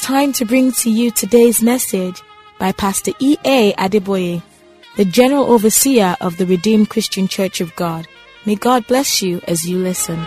time to bring to you today's message by Pastor E.A. Adeboye, the General Overseer of the Redeemed Christian Church of God. May God bless you as you listen.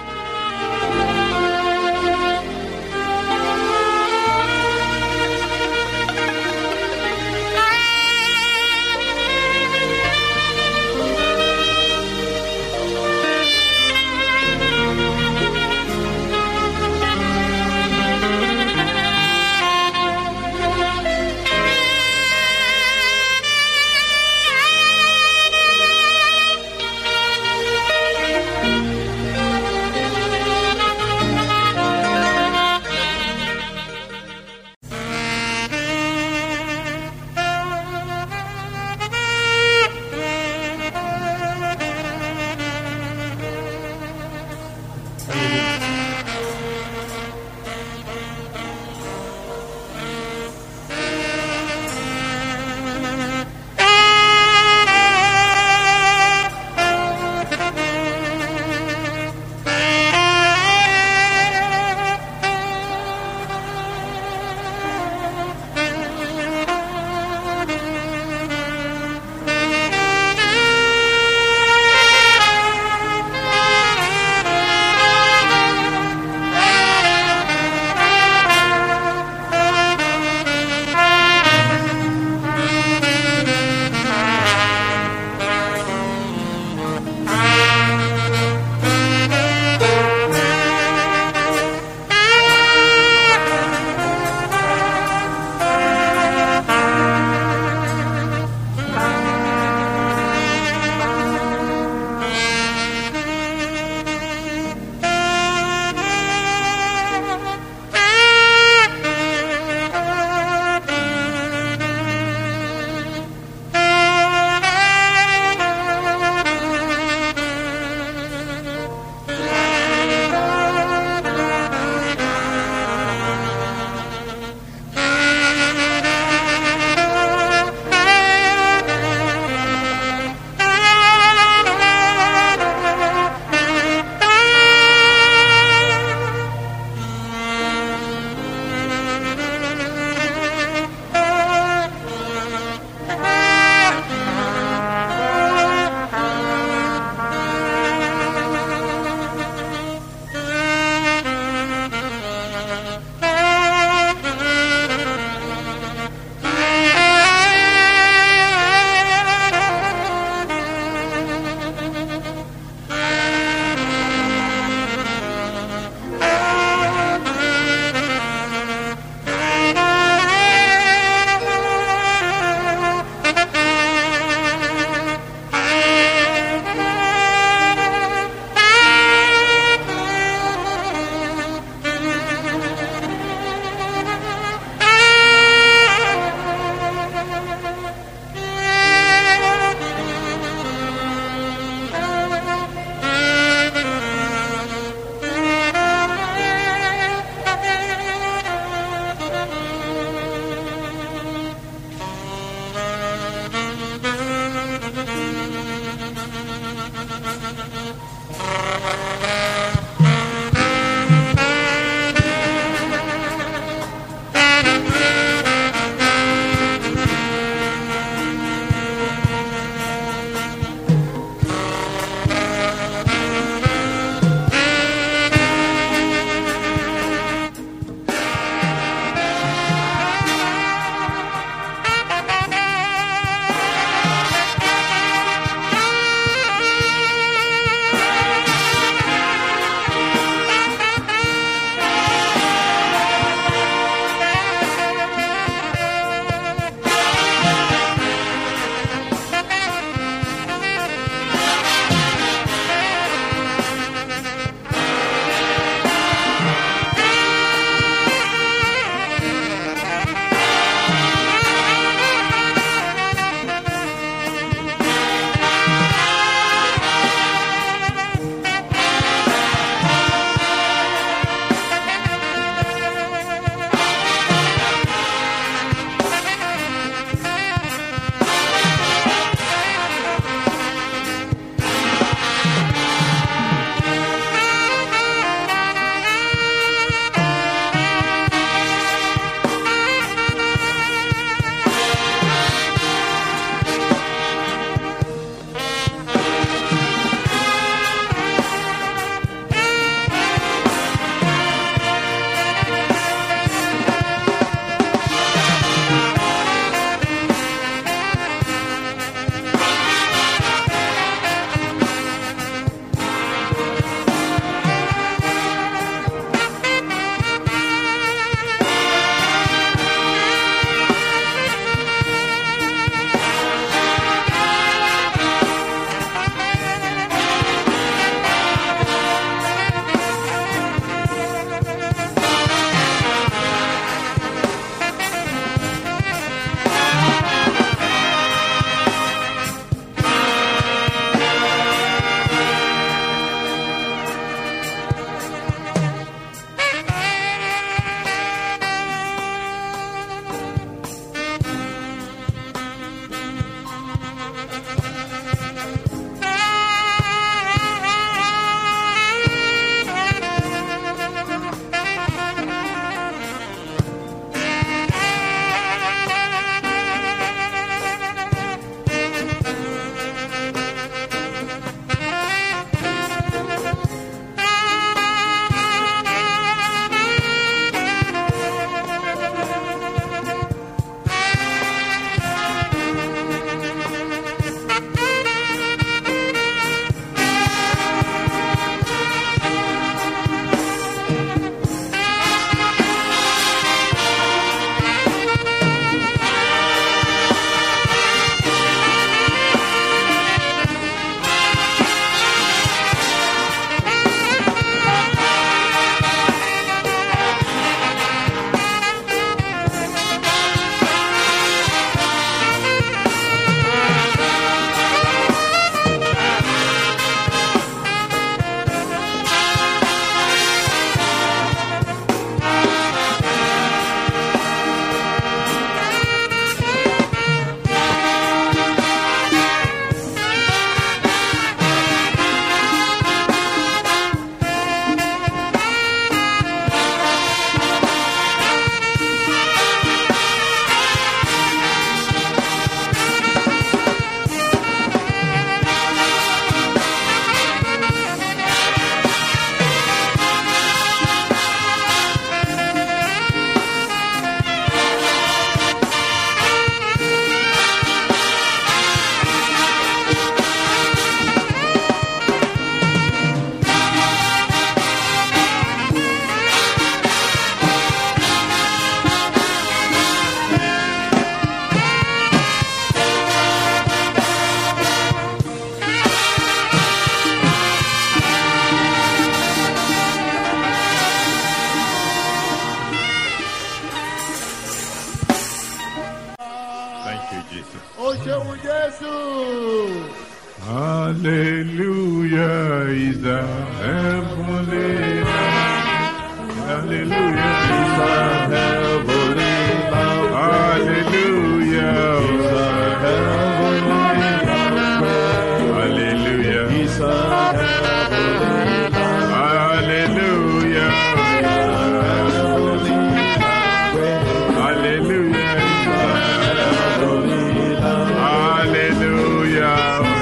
Hallelujah is the heavenly Lamb. Hallelujah is the heavenly Lamb. Hallelujah is the heavenly Lamb. Hallelujah is the heavenly Lamb. Hallelujah is the heavenly Lamb. Hallelujah is the heavenly Lamb. Hallelujah.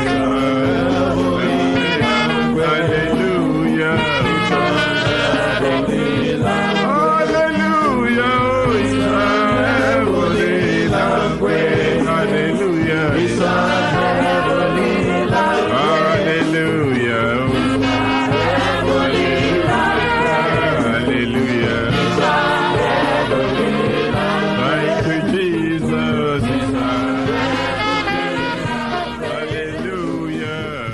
Hallelujah. Hallelujah. is the heavenly language. Hallelujah. is the heavenly language. Hallelujah. Hallelujah. Thank you, Jesus. Hallelujah.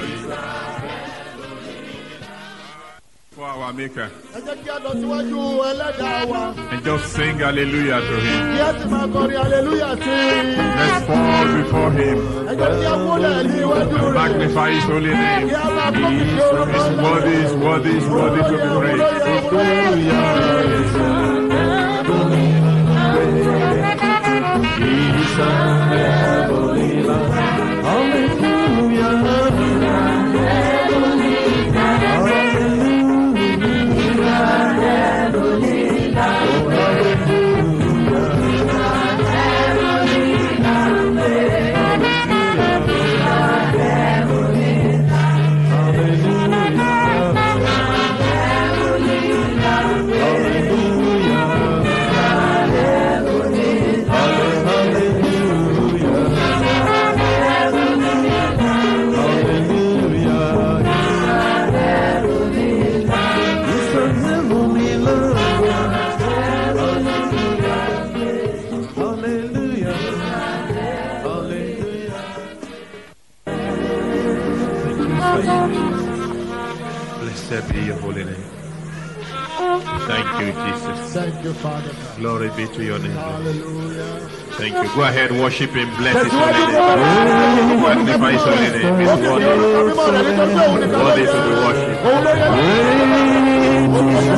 For our Maker. ẹ jẹ́ kí a lọ síwájú ẹlẹ́dàá wa And just sing hallelujah to him. kí a sì máa kọrin hallelujah sí i. Let's fall before him. ẹ jẹ́ kí a múlẹ̀ ní iwájú rẹ̀ Magnify his holy kí name. a máa kọ́ kìkì orúkọ He's ńlá. worthy, he's worthy, he's worthy to be praised. Blessed be your holy name. Thank you, Jesus. Thank you, Father. God. Glory be to your name. Lord. Hallelujah. Thank you. Go ahead, worship him, bless his holy name. Magnify his holy name. He's Ó sì ní worthy, orúkọ mímọ́ rẹ̀ nítorí pé òun nìkan ló worthy yẹ. to be worshipped. Òun ló yẹ. Òun ló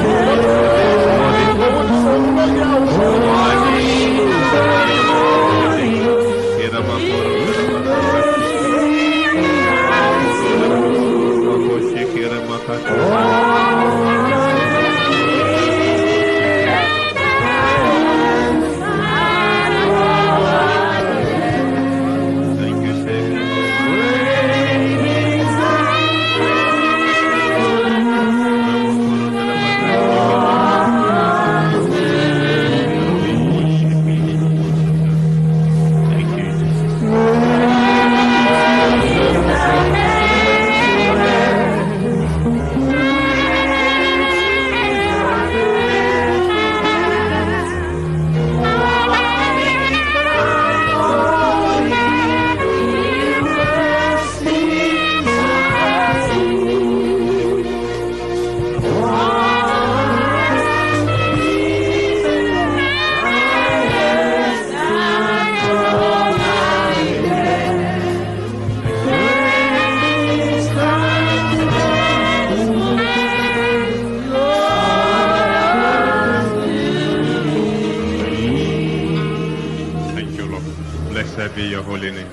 yẹ òun. Thank you, Savior. Thank you, Jesus. Thank you, Lord. Blessed be your holy name.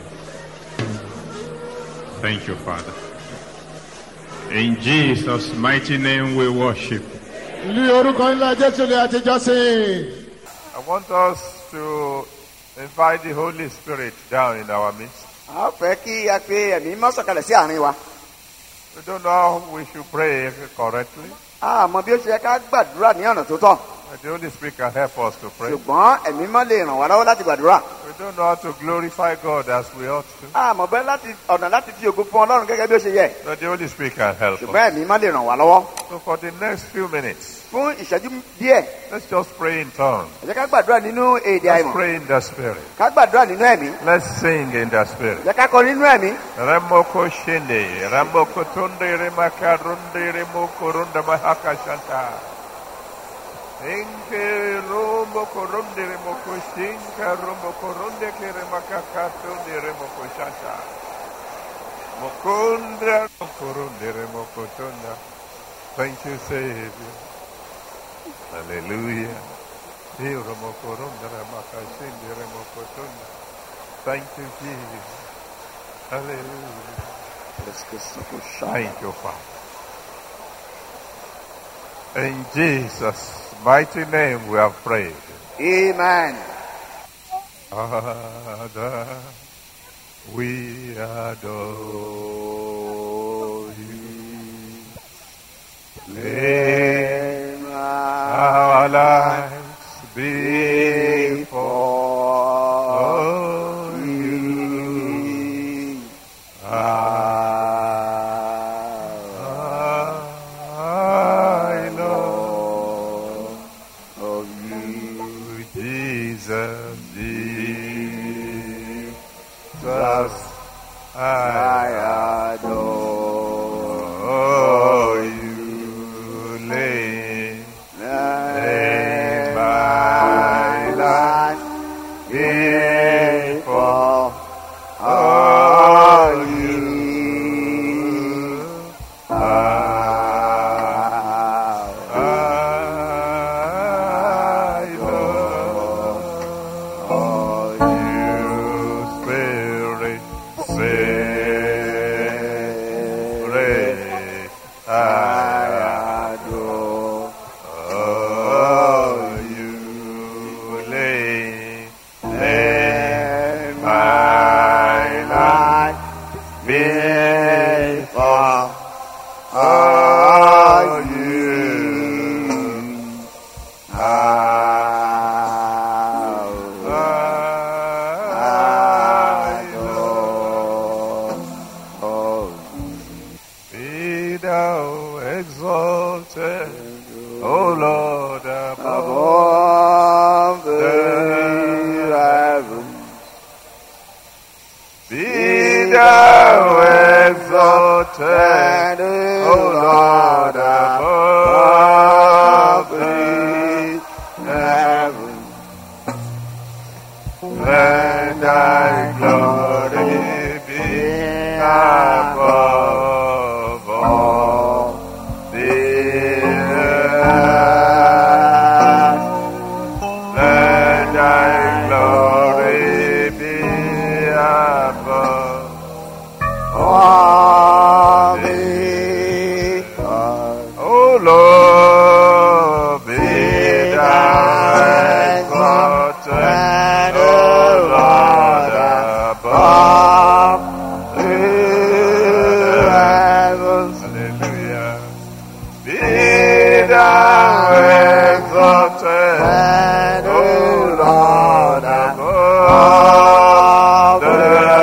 Thank you, Father. In Jesus' mighty name we worship. Ní orúkọ ńlá Jésù ni a ti jọ́sìn. I want us to invite the Holy Spirit down in our midst. a fẹ́ kí a pe ẹ̀mí mọ́ sọ̀kalẹ̀ sí àárín wa. We don't know how we should pray correctly, a mọ bí ó ṣe yẹ ká gbàdúrà ní ọ̀nà tó tọ́. but the Holy Spirit can help us to pray. ṣùgbọ́n ẹ̀mí mọ́ lè ràn wá lọ́wọ́ láti gbàdúrà. We don't know how to glorify God as we ought to, a mọ̀ bẹ́ẹ̀ láti ọ̀nà láti fi ògo fún ọlọ́run gẹ́gẹ́ bí ó ṣe yẹ. but the Holy Spirit can help us. ṣùgbọ́n ẹ̀mí mọ́ lè ràn wá lọ́wọ́. So for the next few minutes, fún ìṣẹ́jú díẹ̀ let's just pray in tongues. ẹ jẹ́ ká gbàdúrà nínú èdè Let's àìmọ̀. pray in the Spirit. ká gbàdúrà nínú ẹ̀mí. Let's sing in the Spirit. ẹ jẹ́ ká kọ nínú ẹ̀mí. Ramoko shende, ramoko tunde, remaka runde, remoko runda mahaka shanta. Enke rombo korunde, remoko shinka, rombo korunde, ke remaka katunde, remoko shanta. Mokundra, mokorundere, mokotunda. Thank you, Savior. Hallelujah. Dio mokorundere, makashindere, mokotunda. Thank you, Jesus. Hallelujah. Thank you, Father. In Jesus' mighty name we have prayed. Amen. Father, we adore you. Lay our lives before you. I know you, Jesus, Jesus, I adore you. Lay, lay my life before you. I love you, Spirit, Spirit, I adore you. Lay, lay my life before you. Be thou exalted, O Lord, above Above the the heavens, Be thou exalted, O Lord, above the heavens, Let thy glory be above all the earth. Let thy glory be above all the earth. O Lord, be thou exalted, O Lord, above the heavens, Hallelujah. Be thou exalted, and O O Lord, Lord, above the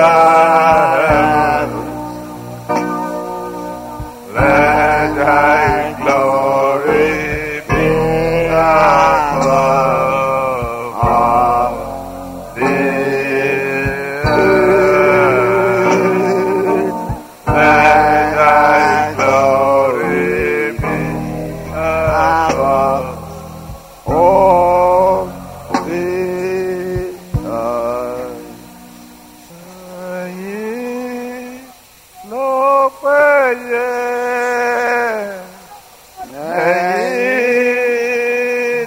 heavens. Let thy glory be above all the earth. Let thy glory be above all the earth. Ẹ̀yin ló péye. Ẹ̀yin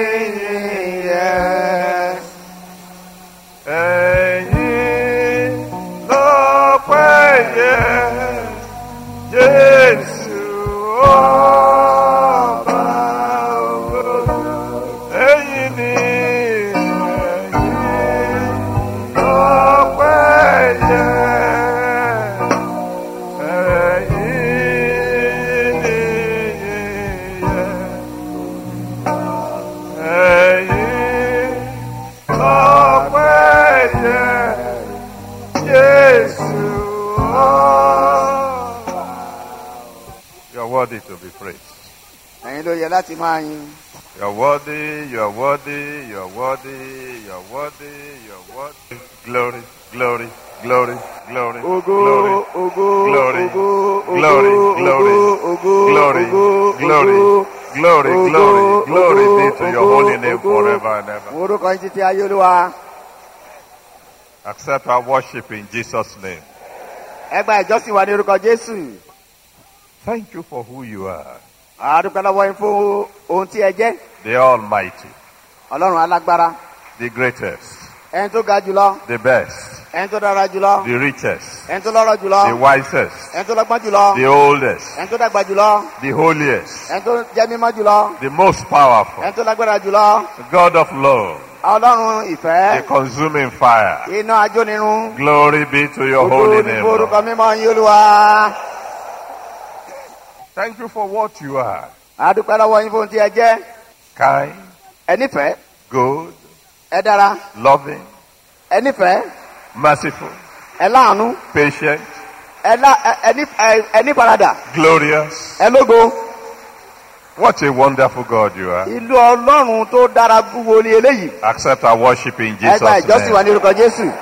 nìyẹn. Ẹ̀yin ló péye. Jésù ọba ògo. Ẹ̀yin ni ẹ̀yin ló péye. Ẹ̀yin nìyẹn. Ẹ̀yin lọ́pẹ́ yẹ Jésù ọba. You are worthy to be praised. Ẹ̀yin ló yẹ láti máa yin. You are worthy, you are worthy, you are worthy, you are worthy, you are worthy. Glory, glory, glory, glory, Ògo, glory, ògo, glory, ògo, glory, ògo, glory, ògo, glory, ògo, glory, ògo, glory, ògo, glory, glory ògo, be to your ògo, holy name ògo. forever and ever. Mo orúkọ yín títí ayé olúwa. Accept our worship in Jesus' name. ẹ gba ìjọsìn wa ní orúkọ jésù Thank you for who you are, àdúpẹ́ lọ́wọ́ yín fún ohun tí ẹ jẹ́ the Almighty, ọlọ́run alágbára the greatest, ẹni tó ga jùlọ the best, ẹni tó dára jùlọ the richest, ẹni tó lọ́rọ̀ jùlọ the wisest, ẹni tó lọ́gbọ́n jùlọ the oldest, ẹni tó dàgbà jùlọ the holiest, ẹni tó jẹ́ mímọ́ jùlọ the most powerful, ẹni tó lágbára jùlọ the God of love, ọlọ́run the ìfẹ́ consuming fire. iná ajónirun Glory be to your gbogbo holy ní name. forúkọ Lord. mímọ́ yín olúwa Thank you for what you are. àdúpẹ́ lọ́wọ́ yín fún ohun tí ẹ jẹ́ Kind, ẹ nífẹ̀ẹ́ good, ẹ dára loving, ẹ nífẹ̀ẹ́ merciful, ẹ láàánú patient, ẹ lá ẹ- ẹ ní ẹ- ẹ ní faradà glorious. ẹ lógo What a wonderful God you are. ìlú ọlọ́run tó dára gbúwo ní eléyìí Accept our worship in ẹ gba Jesus' ìjọsìn wa name. ní orúkọ jésù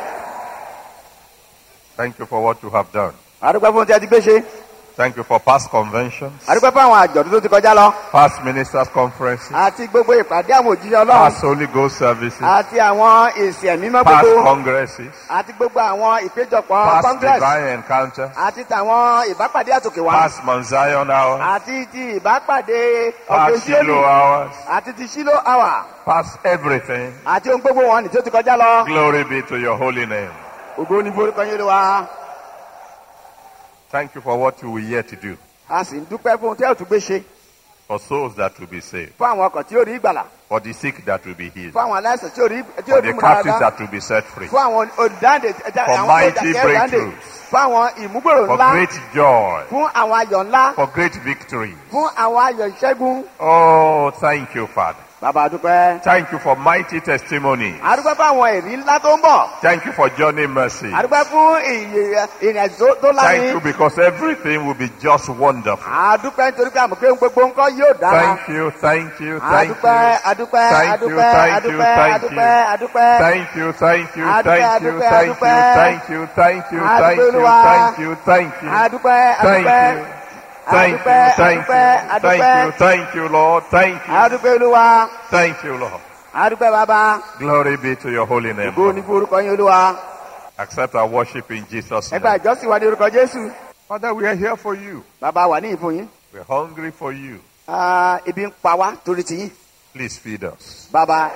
Thank you for what you have done. àdúpẹ́ fún ohun tí ẹ ti gbé ṣe Thank you for past conventions, àdúpẹ́ fún àwọn àjọ̀dún tó ti kọjá lọ past ministers' conferences, àti gbogbo ìpàdé àwọn òjíṣẹ́ ọlọ́run past Holy Ghost services, àti àwọn èsì ẹ̀mímọ́ past gbogbo congresses, àti gbogbo àwọn ìpéjọpọ̀ past congress divine encounters, àti tàwọn ìbápàdé àtòkè wá past Mount Zion hours, àti ti ìbápàdé ọ̀gbìn past Shiloh hours, àti ti sílò àwà past everything. àti ohun gbogbo wọn ní tí ó ti kọjá lọ Glory be to your holy name. ògo ní forúkọ yín lówà Thank you for what you will yet to do. a sì ń dúpẹ́ fún ohun tí ẹ ò tún gbé ṣe For souls that will be saved. fún àwọn ọkọ̀ tí ó rí ìgbàlà For the sick that will be healed. fún àwọn aláìsàn tí ó rí tí ó For rí the captives múdáradá that will be set free. fún àwọn olùdáǹdè For àwọn mighty olùdàkẹ́ olùdáǹdè breakthroughs. fún àwọn ìmúgbòrò For ńlá great joy. fún àwọn ayọ̀ ńlá For great victory. fún àwọn ayọ̀ ìṣẹ́gun Oh, thank you, Father. bàbá àdúpẹ́ Thank you for mighty testimony. àdúpẹ́ fún àwọn èrí ńlá tó ń bọ̀ Thank you for journey mercy. àdúpẹ́ fún ìyè- ìrìn àjò tó Thank you láyé because everything will be just wonderful. àdúpẹ́ nítorí pé àmọ̀ pé ohun gbogbo ńkọ́ yóò dára Thank you, thank you, thank àdúpẹ́ you. àdúpẹ́ Thank you, àdúpẹ́ thank you, àdúpẹ́ thank àdúpẹ́ you. àdúpẹ́ Thank you, thank you, Adúpẹ́, thank you, adúpẹ́, thank you, adúpẹ́. thank you, thank you, Adúpẹ́, thank you, Olúwa. thank you, thank you. àdúpẹ́ Thank àdúpẹ́ you. Thank you, Adúpẹ́, thank adúpẹ́, you, thank you, thank you, Lord. Thank you, àdúpẹ́ olúwa thank you, Lord. àdúpẹ́ bàbá Glory be to your holy name. ògo ní Lord. fún orúkọ yín olúwa Accept our worship in Jesus' ẹ gba name. ìjọsìn wa ní orúkọ jésù Father, we are here for you. bàbá wà ní ìfún yín We're hungry for you. Ah, ebi ń pa wá torí ti yín Please feed us. bàbá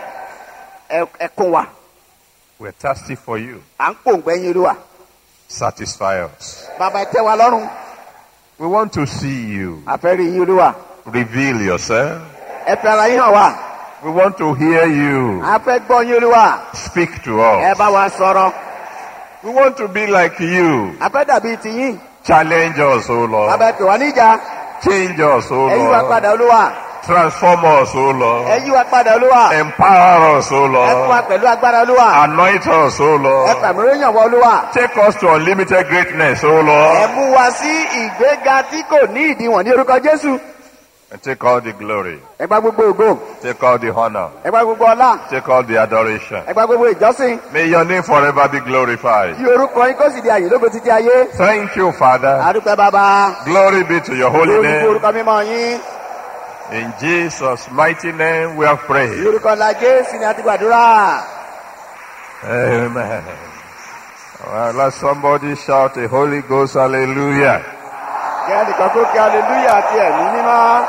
ẹ ẹ kún wa We're thirsty for you. à ń pòǹgbẹ yín olúwa Satisfy us. bàbá ẹ tẹ́ wa lọ́rùn We want to see you. àfẹ́rí yín olúwa Reveal yourself. ẹ fẹ́ ara yín hàn wá We want to hear you. a fẹ́ gbọ́ yín olúwa Speak to ẹ us. bá wa sọ̀rọ̀ We want to be like you. a fẹ́ dàbí ti yín Challenge us, O Lord. bàbá ẹ pè wá níjà Change us, O ẹ yí wa Lord. padà olúwa Transform us, O ẹ Lord. yí wa padà olúwa Empower us, O ẹ fún wa Lord. pẹ̀lú agbára olúwa Anoint us, O ẹ Lord. fàmìlóyàn wọ olúwa Take us to unlimited greatness, O ẹ Lord. mú wa sí ìgbéga tí kò ní ìdíwọ̀n ní orúkọ jésù And take all the glory. ẹ gba gbogbo ògo Take all the honor. ẹ gba gbogbo ọlá Take all the adoration. ẹ gba gbogbo ìjọsìn May your name forever be glorified. kí orúkọ yín kó sì di àyè lógo títí ayé Thank you, Father. àdúpẹ́ bàbá Glory be to your holy lórí fún name. orúkọ mímọ́ yín In Jesus' mighty name we have ní prayed. orúkọ ńlá jésù ni a ti gbàdúrà Amen. Well, let somebody shout a Holy Ghost hallelujah. kí ẹnìkan tó kí aleluya àti ẹ̀mí mímọ́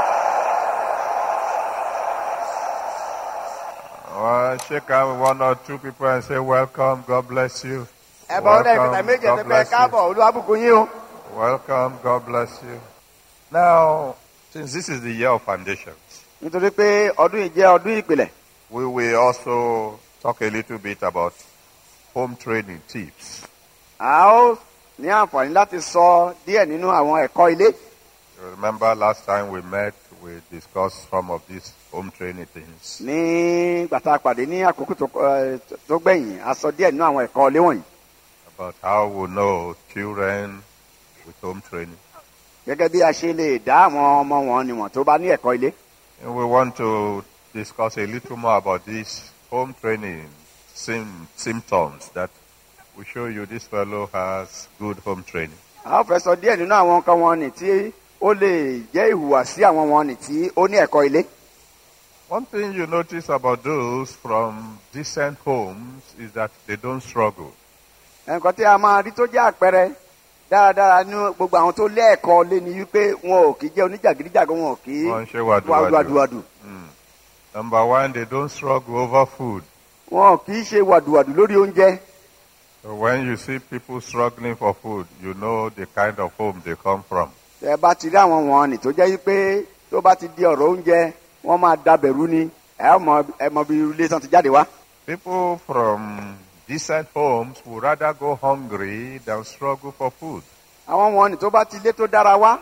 Well, shake hands with one or two people and say, Welcome, God bless you. ẹ bọ́ ọ́dà ìfẹ̀tà Welcome, méje God ẹ̀fẹ̀ bless you. káàbọ̀ olúwàbùkún yín o Welcome, God bless you. Now, since this is the year of foundations, nítorí pé ọdún yìí jẹ́ ọdún ìpìlẹ̀ we will also talk a little bit about home training tips. a ó ní àǹfààní láti sọ díẹ̀ nínú àwọn ẹ̀kọ́ ilé You remember last time we met, we discussed some of these home training things. ní gbàtà pàdé ní àkókò tó ẹ, tó gbẹ̀yìn a sọ díẹ̀ nínú àwọn ẹ̀kọ́ ilé wọ̀nyí about how we know children with home training. gẹ́gẹ́ bí a ṣe lè dá àwọn ọmọ wọn níwọ̀n tó bá ní ẹ̀kọ́ ilé And we want to discuss a little more about this home training sim- symptoms that will show you this fellow has good home training. a ó fẹ́ sọ díẹ̀ nínú àwọn nǹkan wọn nì tí ó lè jẹ́ ìhùwàsí àwọn wọn nì tí ó ní ẹ̀kọ́ ilé One thing you notice about those from decent homes is that they don't struggle. nǹkan tí a máa rí tó jẹ́ àpẹẹrẹ dáradára ní gbogbo àwọn tó lẹ́ẹ̀kọ́ lé ni wípé wọn ò kì í jẹ́ oníjàgídíjàgan wọn ò kì í Wọ́n ń ṣe wàdùwàdù. wàdùwàdù Number one, they don't struggle over food. wọn ò kì í ṣe wàdùwàdù lórí oúnjẹ So when you see people struggling for food, you know the kind of home they come from. tẹ bá ti rí àwọn wọn ni tó jẹ́ wípé tó bá ti di ọ̀rọ̀ oúnjẹ wọ́n máa dabẹ̀rú ni ẹ mọ ẹ mọ bí ilé tán ti jáde wá. People from decent homes would rather go hungry than struggle for food. àwọn wọn ni tó bá ti ilé tó dára wá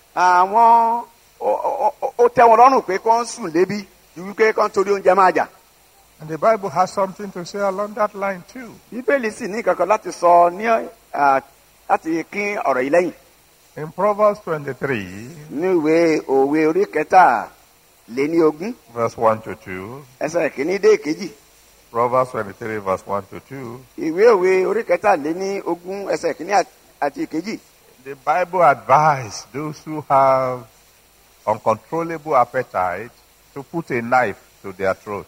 àwọn ó- ó ó- ó tẹ́ wọn lọ́rùn pé kán sùn lébi ju wípé kán torí oúnjẹ máa jà. And the Bible has something to say along that line too. bíbélì sì ní kankan láti sọ ní à, láti kín ọ̀rọ̀ yìí lẹ́yìn. In Proverbs 23, ní ìwé òwe orí kẹta lé ní ogún verse 1 to 2, ẹsẹ̀ kìíní dé kejì Proverbs 23, verse 1 to 2, ìwé òwe orí kẹta lé ní ogún ẹsẹ̀ kìíní àt- àti kejì. the Bible advises those who have uncontrollable appetite to put a knife to their throat.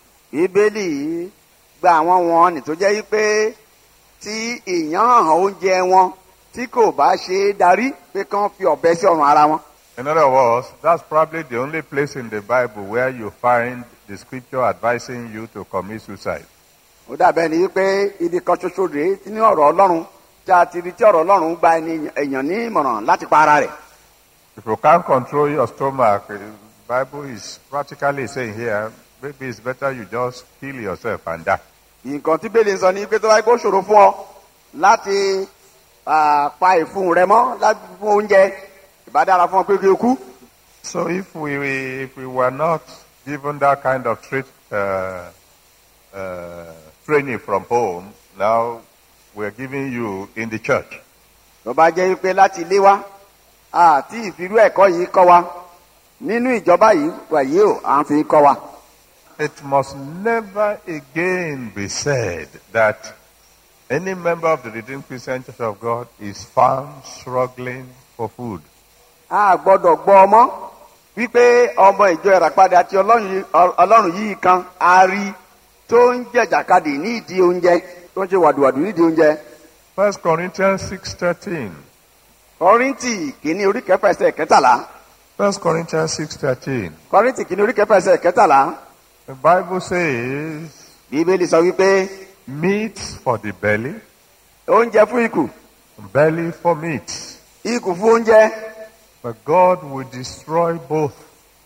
bíbélì gba àwọn wọn ní tó jẹ́ wípé tí ìyàn hàn oúnjẹ wọn tí kò bá ṣe é darí pé kán fi ọ̀bẹ sí ọrùn ara wọn. In other words, that's probably the only place in the Bible where you find the scripture advising you to commit suicide. ó dàbẹ́ ni wípé ibi kan ṣoṣo rèé tí ní ọ̀rọ̀ ọlọ́run tí a ti rí tí ọ̀rọ̀ ọlọ́run gba ẹni èèyàn ní ìmọ̀ràn láti pa ara rẹ̀. If you can't control your stomach, the Bible is practically saying here, maybe it's better you just kill yourself and die. nǹkan tí bẹ́ẹ̀ lè sọ ni pé tó bá yẹ kó ṣòro fún ọ láti ah, pa ìfun rẹ mọ́ láti fún oúnjẹ ìbá dára fún ọ pé kí o kú. So if we if we were not given that kind of trait, uh, uh, training from home, now we're giving you in the church. tó bá jẹ́ wípé láti ilé wa àti ìfirú ẹ̀kọ́ yìí kọ́ wa nínú ìjọba yìí wàyí o à ń fi kọ́ wa. It must never again be said that any member of the Redeemed Christian Church of God is found struggling for food. a gbọ́dọ̀ gbọ́ ọmọ wípé ọmọ ìjọ ìràpadà àti ọlọ́run yìí- ọ- ọlọ́run yìí kan a rí tó ń jẹ̀jàkadì ní ìdí oúnjẹ tó ń ṣe wàdùwàdù ní ìdí oúnjẹ. First Corinthians six thirteen. kọ́ríntì kìíní orí kẹfà ẹsẹ̀ kẹtàlá First Corinthians six thirteen. kọ́ríntì kìíní orí kẹfà ẹsẹ̀ kẹtàlá The Bible says, bíbélì sọ wípé "Meat for the belly, oúnjẹ fún ikù belly for meat." ikù fún oúnjẹ But God will destroy both.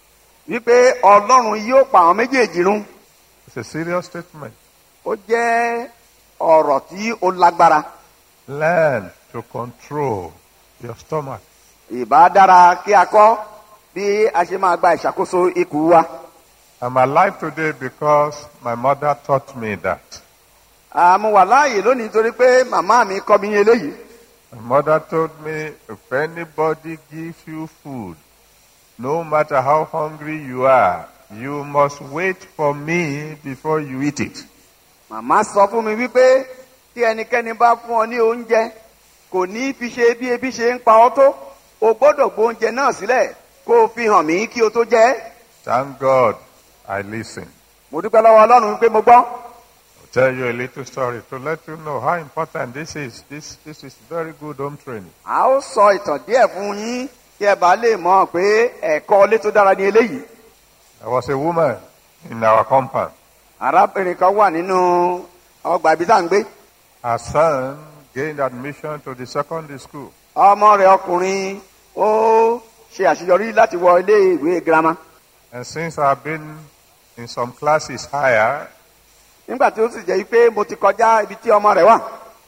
wípé ọlọ́run yóò pa àwọn méjèèjì run It's a serious statement. ó jẹ́ ọ̀rọ̀ tí ó lágbára Learn to control your stomach. ìbá dára kí a kọ́ bí a ṣe máa gba ìṣàkóso ikù wa. I'm alive today because my mother taught me that. àmú wà láàyè lónìí nítorí pé màmá mi kọ́ mi ní eléyìí. My mother told me if anybody gives you food, no matter how hungry you are, you must wait for me before you eat it. màmá sọ fún mi wípé tí ẹnikẹ́ni bá fún ọ ní oúnjẹ kò ní fi ṣe bí ebi ṣe ń pa ọ́ tó o gbọ́dọ̀ gbó oúnjẹ náà sílẹ̀ kó o fi hàn mí kí o tó jẹ ẹ́. Thank God I listened. mo dúpẹ́ lọ́wọ́ ọlọ́run wípé mo gbọ́. I'll tell you a little story to let you know how important this is. This, this is very good home training. a ó sọ ìtàn díẹ̀ fún yín kí ẹ bá lè mọ̀ pé ẹ̀kọ́ ilé tó dára ní eléyìí. There was a woman in our compound. arábìnrin kan wà nínú ọgbà ibi tá à ń gbé. Her son gained admission to the secondary school. ọmọ rẹ̀ ọkùnrin ó ṣe àṣeyọrí láti wọ ilé ìwé girama. And since I've been in some classes higher, nígbà tí ó sì jẹ́ pé mo ti kọjá ibi tí ọmọ rẹ̀ wà.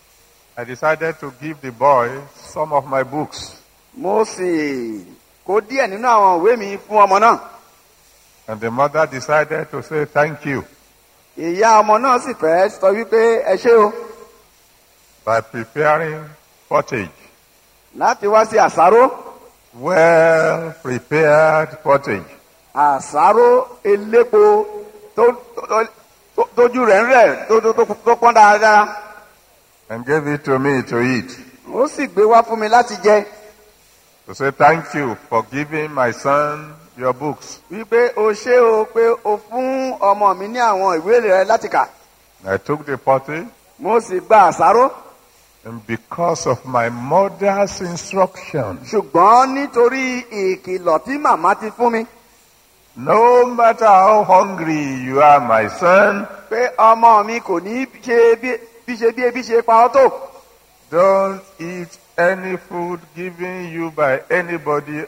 I decided to give the boy some of my books. mo sì kó díẹ̀ nínú àwọn ìwé mi fún ọmọ náà. And the mother decided to say thank you ìyá ọmọ náà sì fẹ́ sọ wípé ẹ ṣé o by preparing pottage. láti wá sí àsáró Well prepared pottage. àsáró elépo tó tó- tó- tójú rẹ̀ ń rẹ̀ tó tó- tó- tó pọ́n dáadáa. And gave it to me to eat. ó sì gbé wá fún mi láti jẹ To say thank you for giving my son your books. wípé o ṣé o pé o fún ọmọ mi ní àwọn ìwé rẹ láti kà. I took the pottage mo sì gba àsáró And because of my mother's instruction, ṣùgbọ́n nítorí ìkìlọ̀ tí màmá ti fún mi no matter how hungry you are, my son, pé ọmọ mi kò ní ṣe bí bí ṣe bí ebi ṣe pa ọ́ tó don't eat any food given you by anybody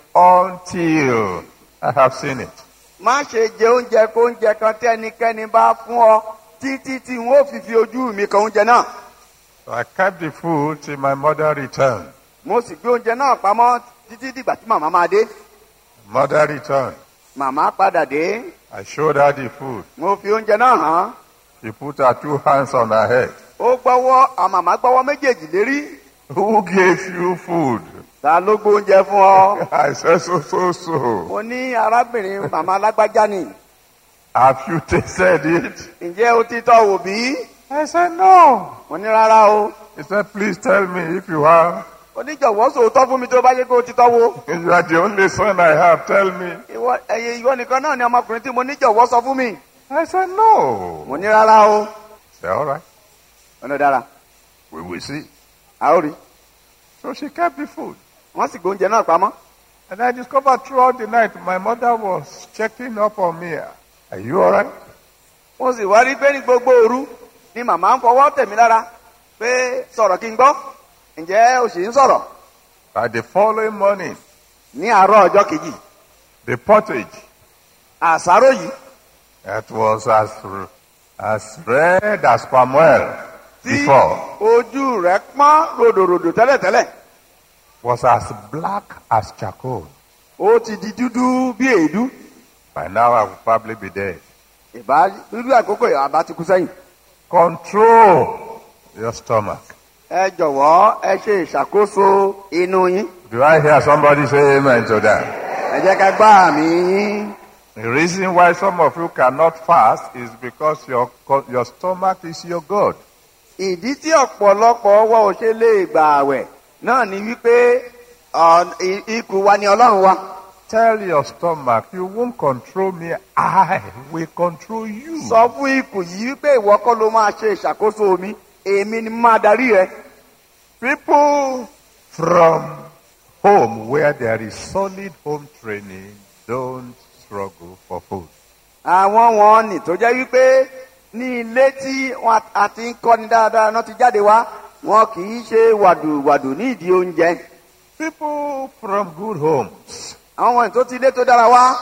until I have seen it. má ṣe jẹ oúnjẹ kó oúnjẹ kan tẹ́nikẹ́ni bá fún ọ títí tí n ó fi fi ojú mi kan oúnjẹ náà So I kept the food till my mother returned. mo sì gbé oúnjẹ náà pamọ́ títí dìgbà tí màmá máa dé Mother returned. màmá padà dé I showed her the food. mo fi oúnjẹ náà hàn án She put her two hands on her head. ó gbọ́wọ́ àwọn màmá gbọ́wọ́ méjèèjì lérí Who gave you food? ta ló gbé oúnjẹ fún ọ I said, so, so, so. mo ní arábìnrin màmá alágbájá ni Have you tasted it? ǹjẹ́ o ti tọ́ wò bí I said, no. mo ní rárá o He said, please tell me if you have. oníjọ̀wọ́ sòótọ́ fún mi tó bá yẹ kó o ti tọ́ wo You are the only son I have. Tell me. ìwọ ẹ̀yẹ ìwọ nìkan náà ni ọmọkùnrin tí mo níjọ̀wọ́ sọ fún mi I said, no. mo ní rárá o He said, all right. ọ̀nà dára We will see. a ó rí So she kept the food. wọ́n sì gbé oúnjẹ náà pamọ́ And I discovered throughout the night my mother was checking up on me. Are you all right? mo sì wá rí pé ní gbogbo òru ni màmá ń fọwọ́ tẹ̀mí lára pé sọ̀rọ̀ kí n gbọ́ ǹjẹ́ o sì ń sọ̀rọ̀ By the following morning, ní àárọ̀ ọjọ́ kejì the pottage àsáró yìí that was as, as red as palm oil tí before ojú rẹ̀ pọ́n ròdòròdò tẹ́lẹ̀tẹ́lẹ̀ was as black as charcoal. ó ti di dúdú bí èédú By now I would probably be dead. ìbá dúdú àkókò yìí àbá ti kú sẹ́yìn. Control your stomach. ẹ jọ̀wọ́ ẹ ṣe ìṣàkóso inú yín Do I hear somebody say amen to that? ẹ jẹ́ ká gbá àmì yín. The reason why some of you cannot fast is because your, co- your stomach is your God. ìdí tí ọ̀pọ̀lọpọ̀ wa ò ṣe lè gbà àwẹ̀ náà ni wípé ọ̀- i- ikùn wa ni ọlọ́run wa. Tell your stomach, you won't control me, I will control you. sọ fún ikùn yìí wípé ìwọ kọ́ ló máa ṣe ìṣàkóso mi èmi ni máa darí rẹ. People from home where there is solid home training don't struggle for food. àwọn wọn nì tó jẹ́ wípé ní ilé tí wọn a ti ń kọ́ni dáadáa náà ti jáde wá wọn kì í ṣe wàdùwàdù ní ìdí oúnjẹ. People from good homes àwọn wọn tó ti ilé tó dára wá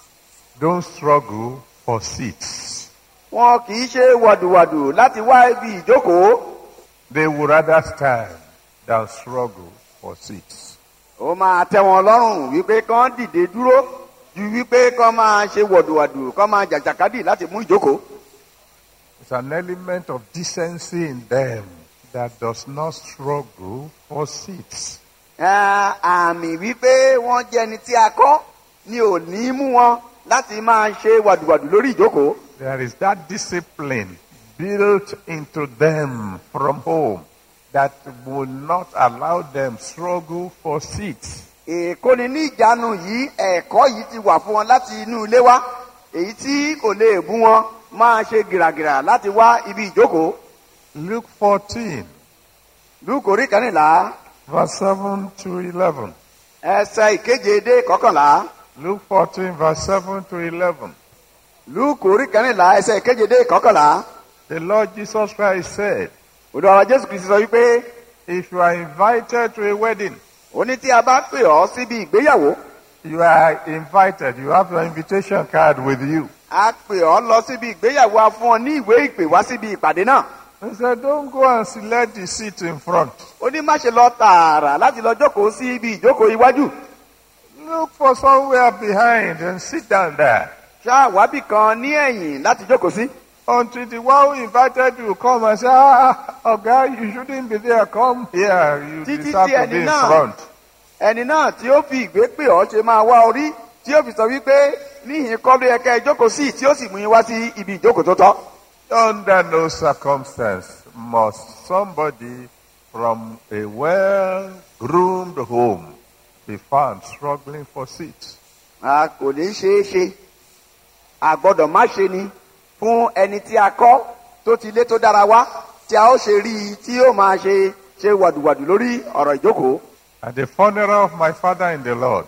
don't struggle for seats. wọn kì í ṣe wàdùwàdù láti wá ibi ìjókòó. They would rather stand than struggle for seats. ó máa tẹ wọn lọ́rùn wípé kán dìde dúró ju wípé kán máa ṣe wọ̀dùwàdù kán máa jàjàkadì láti mú ìjókòó. It's an element of decency in them that does not struggle for seats. Ẹ, àmì wípé wọ́n jẹ́ ẹni tí a kọ́ ni ò ní mú wọn láti máa ṣe wàdùwàdù lórí ìjókòó. There is that discipline built into them from home that will not allow them struggle for seats. ìkóni ní ìjánu yìí ẹ̀kọ́ yìí ti wà fún wọn láti inú ilé wá èyí tí kò lè bú wọn máa ṣe gìràgìrà láti wá ibi ìjókòó. Luke 14, lúkò orí kẹrìnlá verse 7 to 11. ẹsẹ ìkeje dé kọkànlá Luke 14, verse 7 to 11. lúkò orí kẹrìnlá ẹsẹ ìkeje dé kọkànlá. The Lord Jesus Christ said, òdò ọ̀rọ̀ jésù kristu sọ wípé If you are invited to a wedding, ó ní tí a bá pè ọ́ síbi ìgbéyàwó you are invited, you have your invitation card with you. a pè ọ́ lọ síbi ìgbéyàwó a fún ọ ní ìwé ìpè wá síbi ìpàdé náà. He said, Don't go and select the seat in front. ó ní má ṣe lọ tààrà láti lọ jókòó sí ibi ìjókòó iwájú. Look for somewhere behind and sit down there. ṣáà wábì kan ní ẹ̀yìn láti jókòó sí. Until the one who invited you come and say, Ah, oh God, you shouldn't be there. Come here. You Títí deserve tí to ẹni be in náà- front. ẹni náà tí ó fi ìgbé pè ọ́ ṣe máa wá orí tí ó fi sọ wípé níhìn kọ́ ló yẹ kẹ́ ẹ jókòó sí tí ó sì mú yín wá sí ibi ìjókòó tó tọ́. Under no circumstance must somebody from a well-groomed home be found struggling for seats. a kò ní ṣeé ṣe a gbọ́dọ̀ má ṣe ni fún ẹni tí a kọ́ tó ti lé tó dára wá tí a ó ṣe rí i tí ó máa ṣe ṣe wàdùwàdù lórí ọ̀rọ̀ ìjókòó At the funeral of my father in the Lord,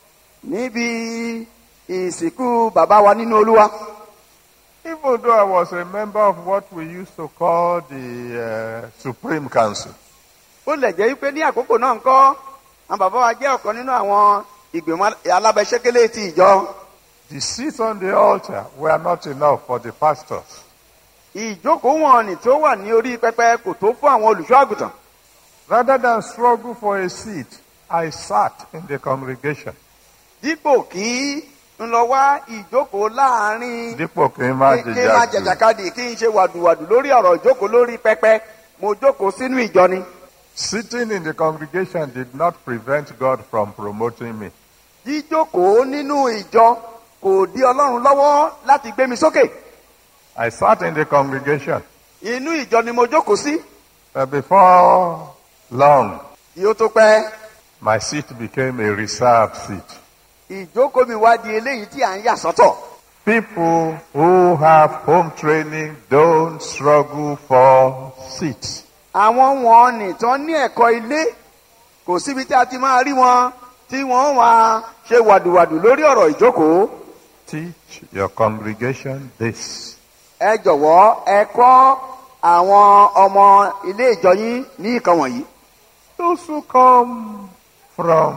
níbi ìsìnkú bàbá wa nínú olúwa even though I was a member of what we used to call the uh, Supreme Council, ó lè jẹ́ wípé ní àkókò náà ń kọ́ àwọn bàbá wa jẹ́ ọ̀kan nínú àwọn ìgbìmọ̀ alábẹ́sẹ́kẹ́lé ti ìjọ the seats on the altar were not enough for the pastors. ìjókòó wọn ni tó wà ní orí pẹpẹ kò tó fún àwọn olùṣọ́ àgùntàn Rather than struggle for a seat, I sat in the congregation. dípò kí n lọ wá ìjókòó láàrin Dípò kí n máa kí n máa jìjà jù. jàjàkadì kí n ṣe wàdùwàdù lórí ọ̀rọ̀ ìjókòó lórí pẹpẹ mo jókòó sínú ìjọ ni Sitting in the congregation did not prevent God from promoting me. jíjókòó nínú ìjọ kò dí ọlọ́run lọ́wọ́ láti gbé mi sókè I sat in the congregation, inú ìjọ ni mo jókòó sí but before long, kí ó tó pẹ́ my seat became a reserved seat. ìjókòó mi wá di eléyìí tí à ń yà sọ́tọ̀ People who have home training don't struggle for seats. àwọn wọn nìtàn ní ẹ̀kọ́ ilé kò síbi tí a ti máa rí wọn tí wọ́n máa ṣe wàdùwàdù lórí ọ̀rọ̀ ìjókòó Teach your congregation this. ẹ jọ̀wọ́ ẹ kọ́ àwọn ọmọ ilé ìjọ yín ní ìkan wọ̀nyí Those who come from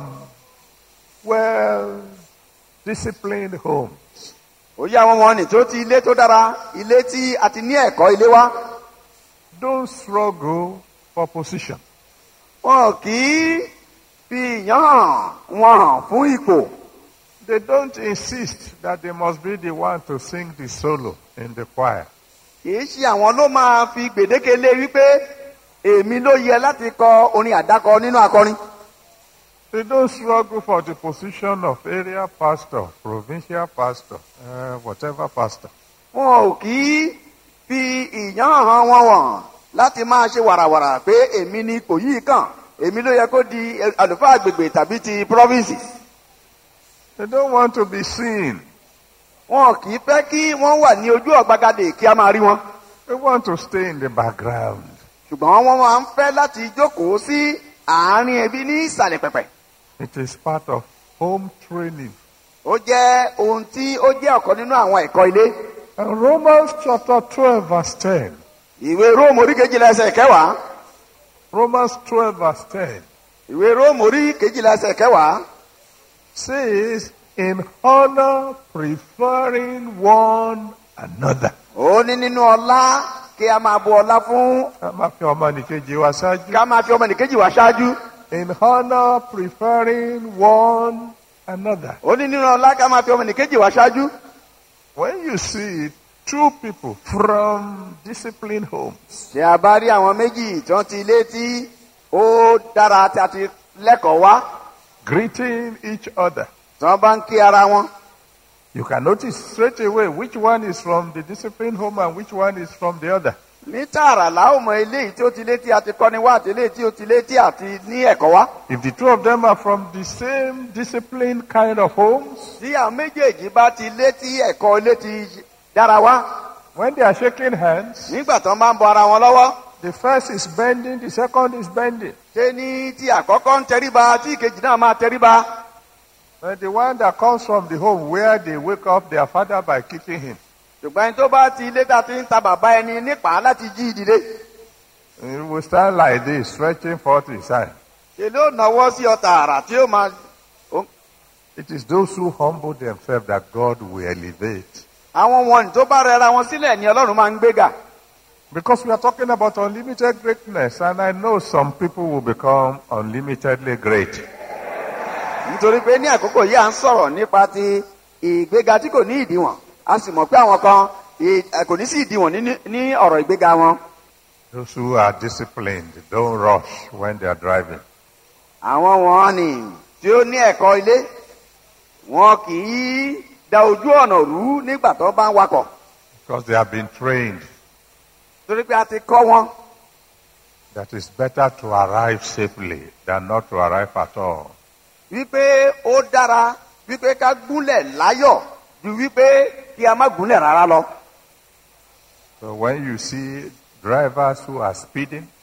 well disciplined homes òye àwọn ọmọ nì tó ti ilé tó dára ilé tí a ti ní ẹ̀kọ́ ilé wa don't struggle for position. wọn kì í fi ìyàn hàn wọn hàn fún ipò They don't insist that they must be the one to sing the solo in the choir. kì í ṣe àwọn ló máa fi gbèdéke lé wípé èmi ló yẹ láti kọ orin àdákọ nínú akọrin They don't struggle for the position of area pastor, provincial pastor, uh, whatever pastor. wọn ò kì í fi ìyàn hàn wọn wọ̀n láti máa ṣe wàràwàrà pé èmi ni ipò yìí kàn èmi ló yẹ kó di àlùfáà agbègbè tàbí ti province They don't want to be seen. wọn kì í fẹ́ kí wọ́n wà ní ojú ọ̀gbagadè kí a máa rí wọn They want to stay in the background. ṣùgbọ́n wọ́n máa ń fẹ́ láti jókòó sí àárín ẹbí ní ìsàlẹ̀ pẹ̀pẹ̀ It is part of home training. ó jẹ́ ohun tí ó jẹ́ ọ̀kan nínú àwọn ẹ̀kọ́ ilé And Romans chapter 12, verse 10. ìwé róòmù orí kejìlá ẹsẹ̀ kẹwàá Romans 12, verse 10 ìwé róòmù orí kejìlá ẹsẹ̀ kẹwàá says, In honor, preferring one another. ó ní nínú ọlá kí a máa bu ọlá fún Ká má fi ọmọnìkejì wa ṣáájú. ká máa fi ọmọnìkejì wá ṣáájú In honor, preferring one another. ó ní nínú ọlá ká máa fi ọmọnìkejì wá ṣáájú When you see two people from disciplined homes, tí a bá rí àwọn méjì tí wọ́n ti ilé tí ó dára tí a ti lẹ́kọ̀ọ́ wá greeting each other, tí wọ́n bá ń kí ara wọn you can notice straight away which one is from the disciplined home and which one is from the other. ní tààrà láwọn ọmọ eléyìí tí ó ti lé tí a ti kọ́ni wá àti eléyìí tí ó ti lé tí a ti ní ẹ̀kọ́ wá If the two of them are from the same disciplined kind of homes, tí àwọn méjèèjì bá ti lé tí ẹ̀kọ́ ilé ti dára wá when they are shaking hands, nígbà tí wọ́n bá ń bọ ara wọn lọ́wọ́ the first is bending, the second is bending. ṣé ní tí àkọ́kọ́ ń tẹríba tí ìkejì náà máa tẹríba But the one that comes from the home where they wake up their father by kicking him, ṣùgbọ́n ẹni tó bá ti ilé tá a ti ń ta bàbá ẹni nípa láti jí ìdílé he will stand like this, stretching forth his hand. ṣe ló náwó sí ọ tààrà tí ó máa It is those who humble themselves that God will elevate. àwọn wọn tó bá rẹra wọn sílẹ̀ ni ọlọ́run máa ń gbéga Because we are talking about unlimited greatness, and I know some people will become unlimitedly great. nítorí pé ní àkókò yìí à ń sọ̀rọ̀ nípa ti ìgbéga tí kò ní ìdíwọ̀n a sì mọ̀ pé àwọn kan ì- ẹ, kò ní sí ìdíwọ̀n ní- ní ọ̀rọ̀ ìgbéga wọn Those who are disciplined don't rush when they are driving. àwọn wọn ni tí ó ní ẹ̀kọ́ ilé wọn kì í da ojú ọ̀nà rú nígbà tó bá ń wakọ̀ Because they have been trained torí pé a ti kọ́ wọn that it's better to arrive safely than not to arrive at all. wípé ó dára wípé ká gúnlẹ̀ láyọ̀ ju wípé kí a má gúnlẹ̀ rárá lọ. So when you see drivers who are speeding,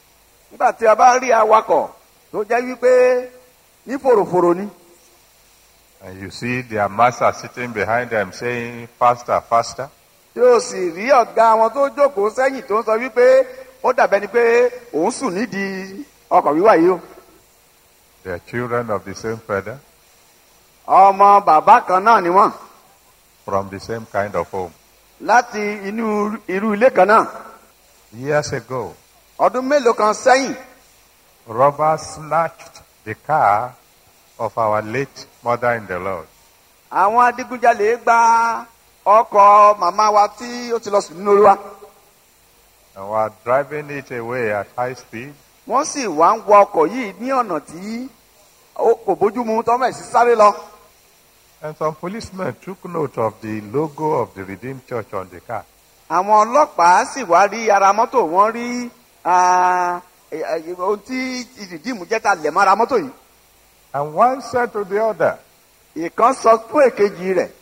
nígbà tí a bá rí awakọ̀ tó jẹ́ wípé ní fòròfòrò ni And you see their master sitting behind them saying, faster, faster. tí o sì rí ọ̀gá wọn tó jókòó sẹ́yìn tó ń sọ wípé ó dàbẹ́ ni pé òun sùn nídìí ọkọ̀ wíwà yìí o They are children of the same feather, ọmọ bàbá kan náà ni wọ́n from the same kind of home. láti inú irú ilé kan náà Years ago, ọdún mélòó kan sẹ́yìn robbers snatched the car of our late mother in the Lord. àwọn adigunjalè gba ọkọ̀ màmá wa tí ó ti lọ sùn nínú olúwa and were driving it away at high speed. wọ́n sì wá ń wọ ọkọ̀ yìí ní ọ̀nà tí ó kò bójúmu tọ́mọ̀ sí sáré lọ And some policemen took note of the logo of the Redeemed Church on the car. àwọn ọlọ́pàá sì wá rí ara mọ́tò wọ́n rí ah, eh, eh, ohun tí ìdìdímù jẹ́ ta lẹ̀ mọ́ ara mọ́tò yìí And one said to the other, ìkan sọ fún èkejì rẹ̀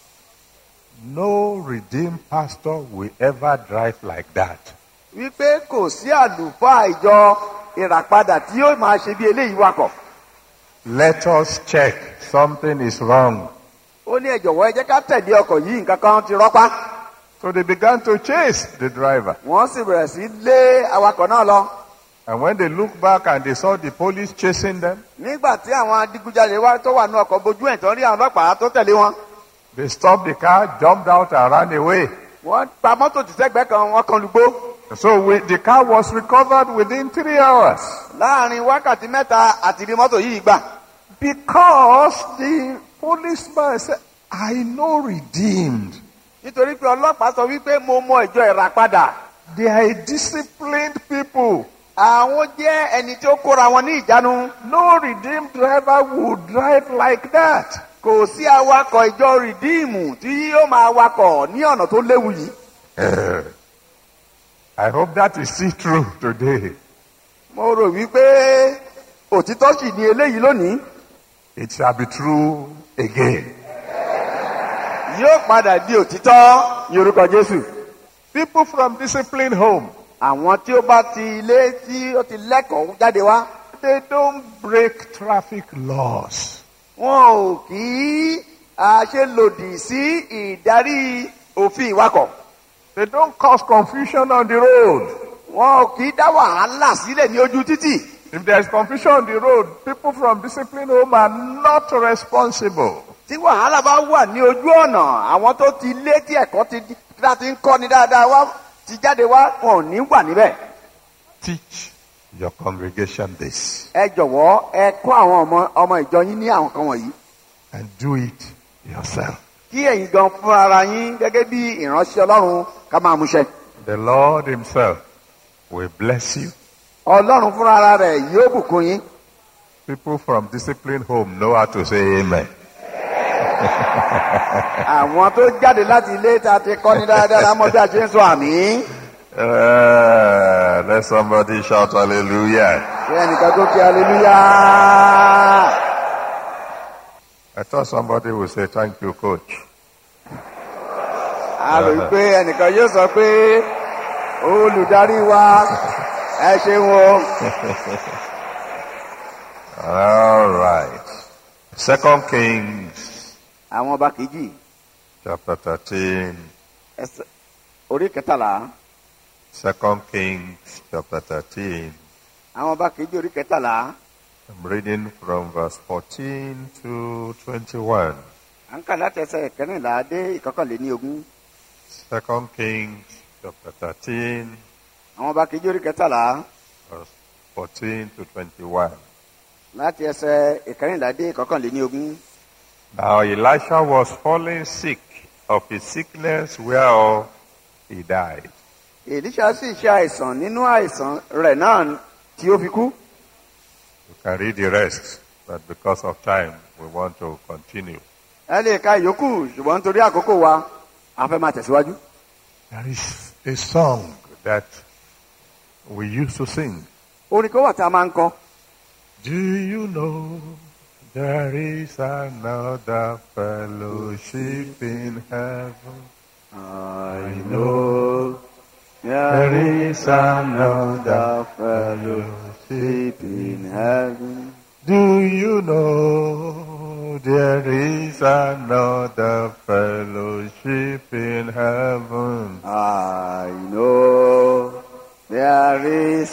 No redeemed pastor will ever drive like that. wípé kò sí àlùfáà ìjọ ìràpadà tí yóò máa ṣe bí eléyìí wakọ̀ Let us check. Something is wrong. ó ní ẹ jọ̀wọ́ ẹ jẹ́ ká tẹ̀lé ọkọ̀ yìí nǹkan kan ti rọ́pá So they began to chase the driver. wọ́n sì bẹ̀rẹ̀ sí lé awakọ̀ náà lọ And when they looked back and they saw the police chasing them, nígbà tí àwọn adigunjalè wá tó wà ní ọkọ̀ bojú ẹ̀ tán rí àwọn ọlọ́pàá tó tẹ̀lé wọn they stopped the car, jumped out, and ran away. wọ́n pa mọ́tò tìṣẹ́gbẹ́ kan wọ́n kan lùgbó So we, the car was recovered within three hours. láàrin wákàtí mẹ́ta àti rí mọ́tò yìí gbà Because the policeman said, I know redeemed. nítorí pé ọlọ́pàá sọ wípé mo mọ ìjọ ìràpadà They are a disciplined people. àwọn jẹ́ ẹni tí ó kóra wọn ní ìjánu No redeemed driver would drive like that. kò sí awakọ̀ ìjọ rìdíìmù tí yóò máa wakọ̀ ní ọ̀nà tó léwu yìí Eh, I hope that is still true today. mo rò wípé òtítọ́ sì ni eléyìí lónìí It shall be true again. yóò padà di òtítọ́ ní orúkọ jésù People from disciplined home, àwọn tí ó bá ti ilé tí ó ti lẹ́kọ̀ọ́ jáde wá they don't break traffic laws. wọn ò kì í ah, ṣe lòdì sí ìdarí òfin ìwakọ̀ They don't cause confusion on the road. wọn ò kì í dá wàhálà sílẹ̀ ní ojú títì If there is confusion on the road, people from disciplined home are not responsible. tí wàhálà bá wà ní ojú ọ̀nà àwọn tó ti lé tí ẹ̀kọ́ ti tí a ti ń kọ́ ni dáadáa wá ti jáde wá wọn ò ní wà níbẹ̀. Teach your congregation this ẹ jọ̀wọ́ ẹ kọ́ àwọn ọmọ ọmọ ìjọ yín ní àwọn kan wọ̀nyí and do it yourself. kí ẹ̀yin gan fún ara yín gẹ́gẹ́ bí ìránṣẹ́ ọlọ́run ká máa múṣẹ. The Lord Himself will bless you. ọlọ́run fúnra ara rẹ̀ yóò bùkún yín. People from disciplined home know how to say amen. àwọn tó jáde láti ilé tá a ti kọ́ ni dáadáa lámọ́ bí a ṣe ń sọ àmì. Uh, let somebody shout hallelujah. kí ẹnìkan tó kí aleluya. I thought somebody would say thank you, coach. a rò wí pé ẹnìkan yóò sọ pé olùdarí wa ẹ ṣeun o. All right. Second Kings àwọn ọba kejì chapter 13. ẹsẹ̀ orí kẹtàlá Second Kings chapter 13. àwọn ọba kejì orí kẹtàlá I'm reading from verse 14 to 21. à ń kà láti ẹsẹ̀ kẹrìnlá dé ìkọkànléní ogún Second Kings chapter 13, àwọn ọba kejì orí kẹtàlá verse 14 to 21. láti ẹsẹ̀ ìkẹrìnlá dé ìkọkànléní ogún. Now Elisha was falling sick of his sickness whereof he died. èlíṣà sì ṣe àìsàn nínú àìsàn rẹ̀ náà tí ó fi kú. You can read the rest, but because of time, we want to continue. ẹ lè ka ìyókù ṣùgbọ́n nítorí àkókò wa a fẹ́ máa tẹ̀síwájú. There is a song that we used to sing. orin kan wà tá a máa ń kọ. Do you know there is another fellowship in heaven? I know There is another fellowship in heaven. Do you know there is another fellowship in heaven? I know there is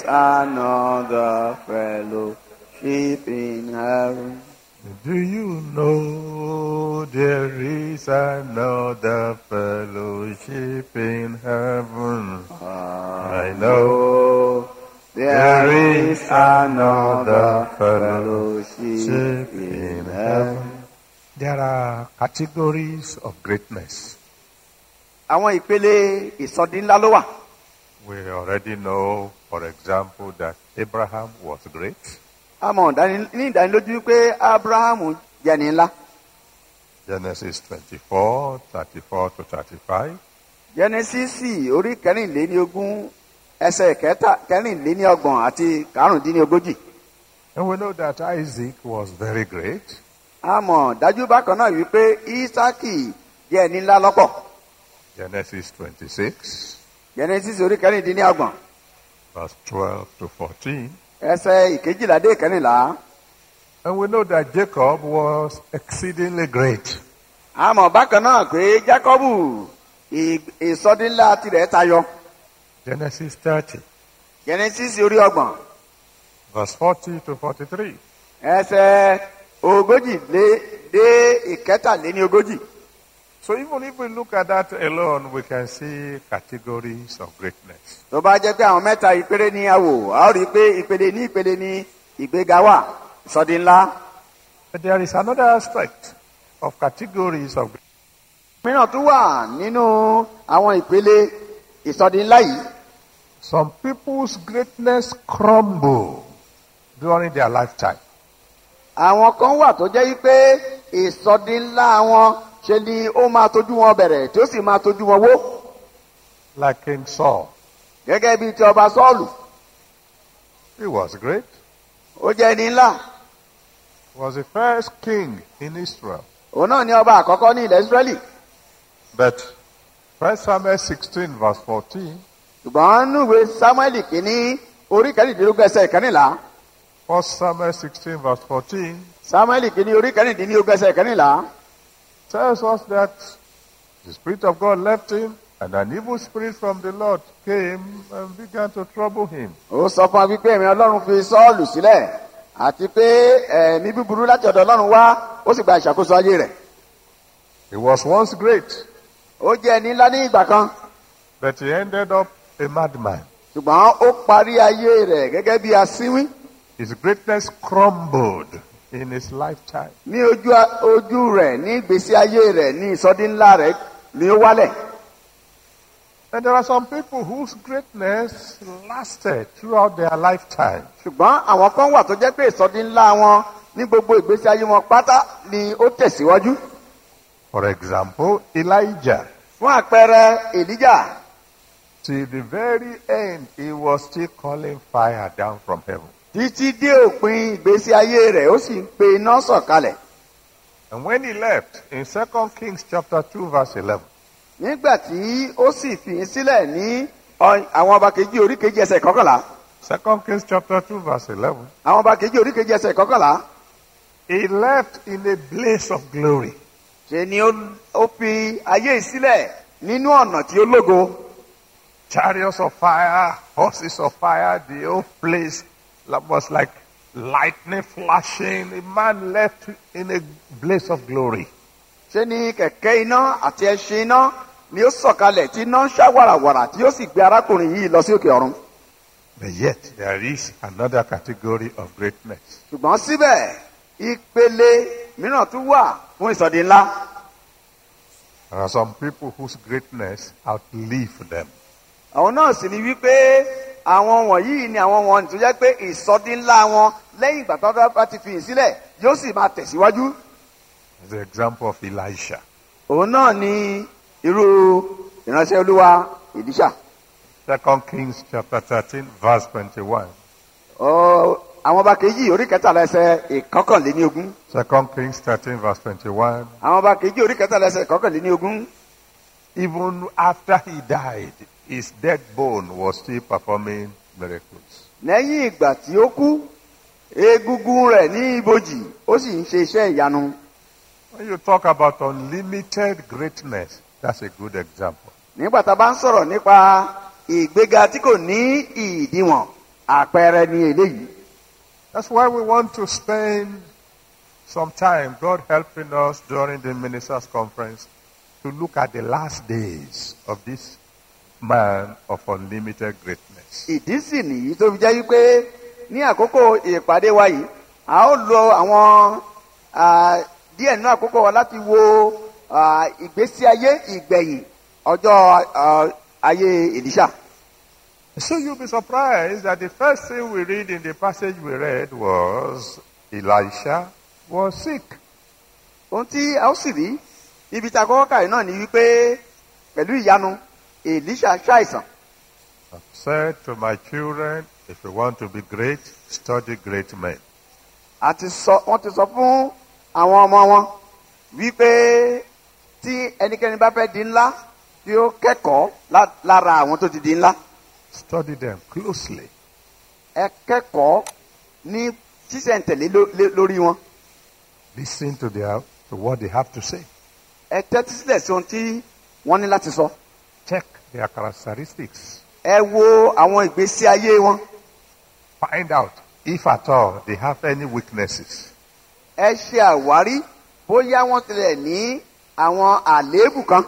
another fellowship in heaven. Do you know there is another fellowship in heaven? I know there is another fellowship in heaven. There are categories of greatness. Àwọn ìpele ìsọdí ńlá ló wà. We already know, for example, that Abraham was great. A mọ̀ dáni- ní ìdánilójú pé Ábúráhámù jẹni ńlá. Genesis 24, 34 to 35. Jẹ́nẹ́sísì orí kẹrìnléníogún ẹsẹ̀ kẹta kẹrìnléníọgbọ̀n àti karùndínlógójì. And we know that Isaac was very great. A mọ̀ dájú bákan náà wípé Ísákì jẹ́ ẹni ńlá lọ́pọ̀. Genesis 26, Jẹ́nẹ́sísì orí kẹrìndínlọ́gbọ̀n verse 12 to 14. ẹsẹ̀ ìkejìlá dé ìkẹrìnlá. And we know that Jacob was exceedingly great. A mọ̀ bákan náà pé Jákọ́bù ì- ìsọdínlá tirẹ̀ tayọ. Genesis 30, Jẹ́nẹ́sísì orí ọgbọ̀n verse 40 to 43. ẹsẹ̀ ogójì lé dé ìkẹtàléníogójì. So even if we look at that alone, we can see categories of greatness. tó bá jẹ́ pé àwọn mẹ́ta ìpele ní àwò a ó rí i pé ìpele ní ìpele ní ìgbéga wà ìsọdí ńlá. But there is another aspect of categories of mìíràn tún wà nínú àwọn ìpele ìsọdí ńlá yìí. Some people's greatness crumble during their lifetime. àwọn kan wà tó jẹ́ wípé ìsọdí ńlá wọn ṣe ni ó máa tójú wọn bẹ̀rẹ̀ tí ó sì máa tójú wọn wó. Like King Saul. gẹ́gẹ́ bíi ti ọba sọ́ọ̀lù He was great. ó jẹ́ ẹni ńlá He was the first king in Israel. òun náà ni ọba àkọ́kọ́ ní ilẹ̀ israẹli But 1 Samuel 16 verse 14, ṣùgbọ́n núwèé samuel kìíní orí kẹrìndínlógún ẹsẹ̀ ìkẹrìnlá 1 Samuel 16 verse 14 samuel kìíní orí kẹrìndínlógún ẹsẹ̀ ìkẹrìnlá tells us that the Spirit of God left him and an evil spirit from the Lord came and began to trouble him. ó sọ fún wa wípé ẹ̀mí ọlọ́run fi sọ́ọ̀lù sílẹ̀ àti pé ẹ̀mí búburú láti ọ̀dọ̀ ọlọ́run wá ó sì gba ìṣàkóso ayé rẹ̀ He was once great, ó jẹ́ ẹni ńlá ní ìgbà kan but he ended up a madman. ṣùgbọ́n ó parí ayé rẹ̀ gẹ́gẹ́ bí asínwín His greatness crumbled in his lifetime. ní ojú ojú rẹ̀ ní ìgbésí ayé rẹ̀ ní ìsọdí ńlá rẹ̀ ni ó wálẹ̀ And there are some people whose greatness lasted throughout their lifetime. ṣùgbọ́n àwọn kan wà tó jẹ́ pé ìsọdí ńlá wọn ní gbogbo ìgbésí ayé wọn pátá ni ó tẹ̀síwájú For example, Elijah. fún àpẹẹrẹ èlíjà Till the very end, he was still calling fire down from heaven. títí dé òpin ìgbésí ayé rẹ̀ ó sì ń pe iná sọ̀kalẹ̀ And when he left, in 2 Kings chapter 2 verse 11, nígbà tí ó sì fi í sílẹ̀ ní ọ- àwọn ọba kejì orí kejì ẹsẹ̀ kọkànlá 2 Kings chapter 2 verse 11, àwọn ọba kejì orí kejì ẹsẹ̀ kọkànlá he left in a blaze of glory. ṣe ni ó ó fi ayé yìí sílẹ̀ nínú ọ̀nà tí ó lógo Chariots of fire, horses of fire, the whole place was like lightning flashing. The man left in a blaze of glory. ṣe ni kẹ̀kẹ́ iná àti ẹṣin iná ni ó sọ̀kalẹ̀ tí iná ń ṣá wàràwàrà tí ó sì gbé arákùnrin yìí lọ sí òkè ọ̀run But yet, there is another category of greatness. ṣùgbọ́n síbẹ̀ ìpele mìíràn tún wà fún ìsọ̀dí ńlá There are some people whose greatness outlive them. àwọn náà sì ni wípé àwọn wọ̀nyí ni àwọn wọn tó jẹ́ pé ìsọdí ńlá wọn lẹ́yìn ìgbà tó bá ti fi hàn sílẹ̀ yóò sì máa tẹ̀síwájú. The example of Elisha. òun náà ni irú ìránṣẹ́ olúwa ìdíṣà. Second Kings chapter 13, verse 21. Ọ, àwọn ọba kejì orí kẹtàlá ẹsẹ̀ ìkọkànléní ogún. Second Kings 13, verse 21. àwọn ọba kejì orí kẹtàlá ẹsẹ̀ ìkọkànléní ogún. Even after he died, his dead bone was still performing miracles. lẹ́yìn ìgbà tí ó kú egungun rẹ̀ ní ibojì ó sì ń ṣe iṣẹ́ ìyanu When you talk about unlimited greatness, that's a good example. nígbà tá a bá ń sọ̀rọ̀ nípa ìgbéga tí kò ní ìdíwọ̀n àpẹẹrẹ ni eléyìí That's why we want to spend some time, God helping us during the ministers' conference, to look at the last days of this man of unlimited greatness. ìdí sì nìyí tó fi jẹ́ wípé ní àkókò ìpàdé wa yìí a ó lo àwọn ah, díẹ̀ nínú àkókò wa láti wo ah, ìgbésí ayé ìgbẹ̀yìn ọjọ́ ah, ayé Èlíṣà. So you'll be surprised that the first thing we read in the passage we read was Elisha was sick. ohun tí a ó sì rí ibi tí a kọ́kọ́ kàrí náà ni wípé pẹ̀lú ìyanu Èlíṣà ṣàìsàn I've said to my children, if you want to be great, study great men. àti sọ wọ́n ti sọ fún àwọn ọmọ wọn wípé tí ẹnikẹ́ni bá fẹ́ di ńlá tí ó kẹ́kọ̀ọ́ lá- lára àwọn tó ti di ńlá Study them closely. ẹ kẹ́kọ̀ọ́ ní sísẹ̀ntẹ̀lé ló- lé- lórí wọn Listen to, their, to what they have to say. ẹ tẹ́tí sílẹ̀ sí ohun tí wọ́n ní láti sọ Check their characteristics. ẹ wo àwọn ìgbésí ayé wọn Find out if at all they have any weaknesses. ẹ ṣe àwárí bóyá wọ́n tilẹ̀ ní àwọn àléébù kan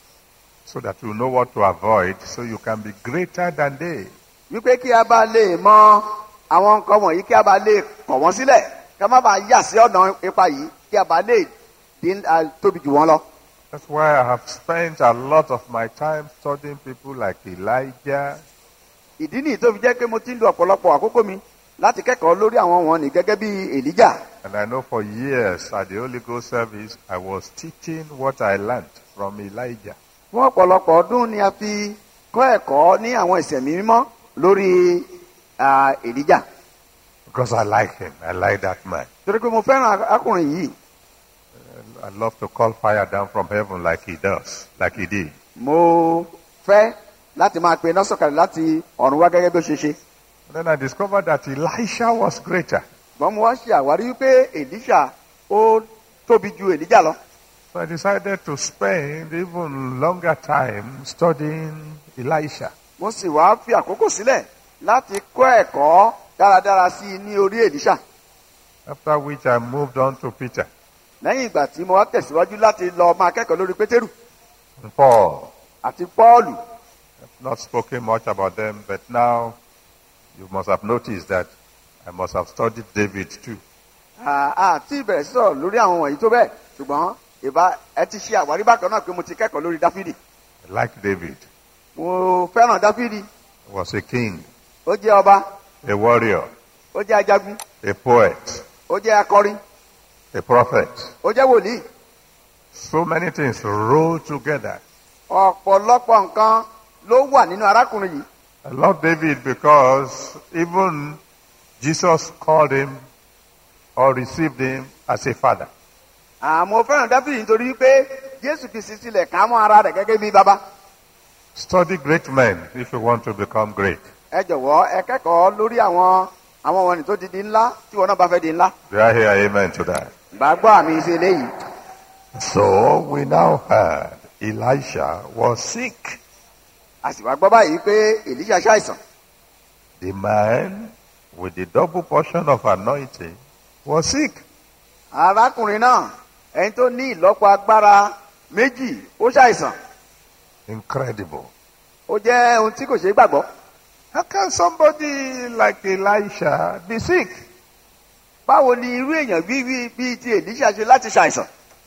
so that you know what to avoid so you can be greater than they. wípé kí a bá lè mọ àwọn nǹkan wọ̀nyí kí a bá lè kọ̀ wọ́n sílẹ̀ kí a má bàa yà sí ọ̀nà ipa yìí kí a bá lè dín à, tóbi jù wọ́n lọ. That's why I have spent a lot of my time studying people like Elijah, ìdí nìyí tó fi jẹ́ pé mo ti ń lo ọ̀pọ̀lọpọ̀ àkókò mi láti kẹ́kọ̀ọ́ lórí àwọn wọn ní gẹ́gẹ́ bí èlíjà. and I know for years at the Holy Ghost service I was teaching what I learned from Elijah. fún ọ̀pọ̀lọpọ̀ ọdún ni a fi kọ́ ẹ̀kọ́ ní àwọn ìsẹ̀mí mímọ́ lórí à, èlíjà. Because I like him. I like that man. torí pé mo fẹ́ràn akùnrin yìí I love to call fire down from heaven like he does, like he did. mo fẹ́ láti máa pe iná sọ̀kalẹ̀ láti ọ̀run wá gẹ́gẹ́ bí ó ṣe ṣe. And then I discovered that Elisha was greater. ṣùgbọ́n mo wá ṣe àwárí wípé èlíṣà ó tóbi ju èlíjà lọ. So I decided to spend even longer time studying Elisha. mo sì wá fi àkókò sílẹ̀ láti kọ́ ẹ̀kọ́ dáradára sí i ní orí èlíṣà. After which I moved on to Peter lẹ́yìn ìgbà tí mo wá tẹ̀síwájú láti lọ máa kẹ́kọ̀ọ́ lórí pétérù and Paul. àti pọ́ọ̀lù. I've not spoken much about them, but now you must have noticed that I must have studied David too. À- àti ìbẹ̀rẹ̀ sí sọ̀rọ̀ lórí àwọn wọ̀nyí tó bẹ́ẹ̀ ṣùgbọ́n ìbá ẹ ti ṣe àwárí bákan náà pé mo ti kẹ́kọ̀ọ́ lórí dáfídì. I like David. mo fẹ́ràn dáfídì He was a king, ó jẹ́ ọba a warrior, ó jẹ́ ajagun a poet, ó jẹ́ akọrin a prophet. ó jẹ́ wòlíì. So many things rolled together. ọ̀pọ̀lọpọ̀ nǹkan ló wà nínú arákùnrin yìí. I love David because even Jesus called him or received him as a father. àmọ́ fẹ́ràn dáfídì nítorí pé jésù fi sísílẹ̀ ká mọ́ ara rẹ̀ gẹ́gẹ́ bí bàbá. Study great men if you want to become great. ẹ jọ̀wọ́ ẹ kẹ́kọ̀ọ́ lórí àwọn àwọn wọ̀nyí tó ti di ńlá tí wọn náà bá fẹ́ di ńlá. Do I hear amen to that? gbàgbọ́ àmì ìṣe eléyìí. So we now heard Elisha was sick. a sì wá gbọ́ báyìí pé èlíṣà ṣàìsàn. The man with the double portion of anointing was sick. arákùnrin náà ẹni tó ní ìlọ́po agbára méjì ó ṣàìsàn. Incredible. ó jẹ́ ohun tí kò ṣeé gbàgbọ́. How can somebody like Elisha be sick? báwo ni irú èèyàn bíi bíi ti èlíṣà ṣe láti ṣàìsàn.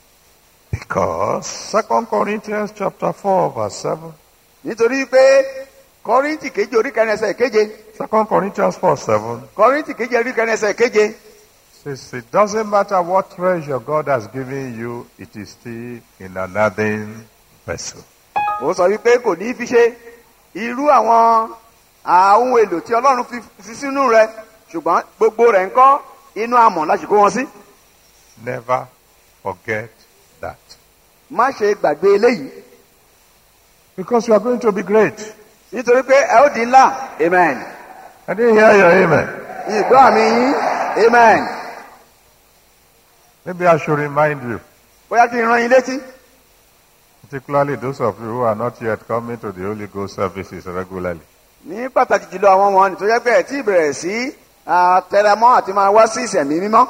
Because Second Corinthians chapter 4 verse 7. nítorí pé kọ́ríntì keje orí kẹrin ẹsẹ̀ keje Second Corinthians 4 7 kọ́ríntì keje orí kẹrin ẹsẹ̀ keje says it doesn't matter what treasure God has given you, it is still in another vessel. ó sọ wípé kò ní í fi ṣe irú àwọn àwọn ohun èlò tí ọlọ́run fi fi sínú rẹ ṣùgbọ́n gbogbo rẹ̀ ń kọ́ inú amọ̀ láti kó wọn sí. Never forget that. má ṣe gbàgbé eléyìí Because you are going to be great. nítorí pé ẹ ó di ńlá amen I didn't hear your amen. ìgbọ́ àmì yín amen Maybe I should remind you, bóyá kí n rán yín létí particularly those of you who are not yet coming to the Holy Ghost services regularly. ní pàtàkì jùlọ àwọn wọn tó jẹ́ pé ẹ̀ tí ì bẹ̀rẹ̀ sí ah, tẹrẹmọ́ àti máa wá sí ìsẹ̀mí mímọ́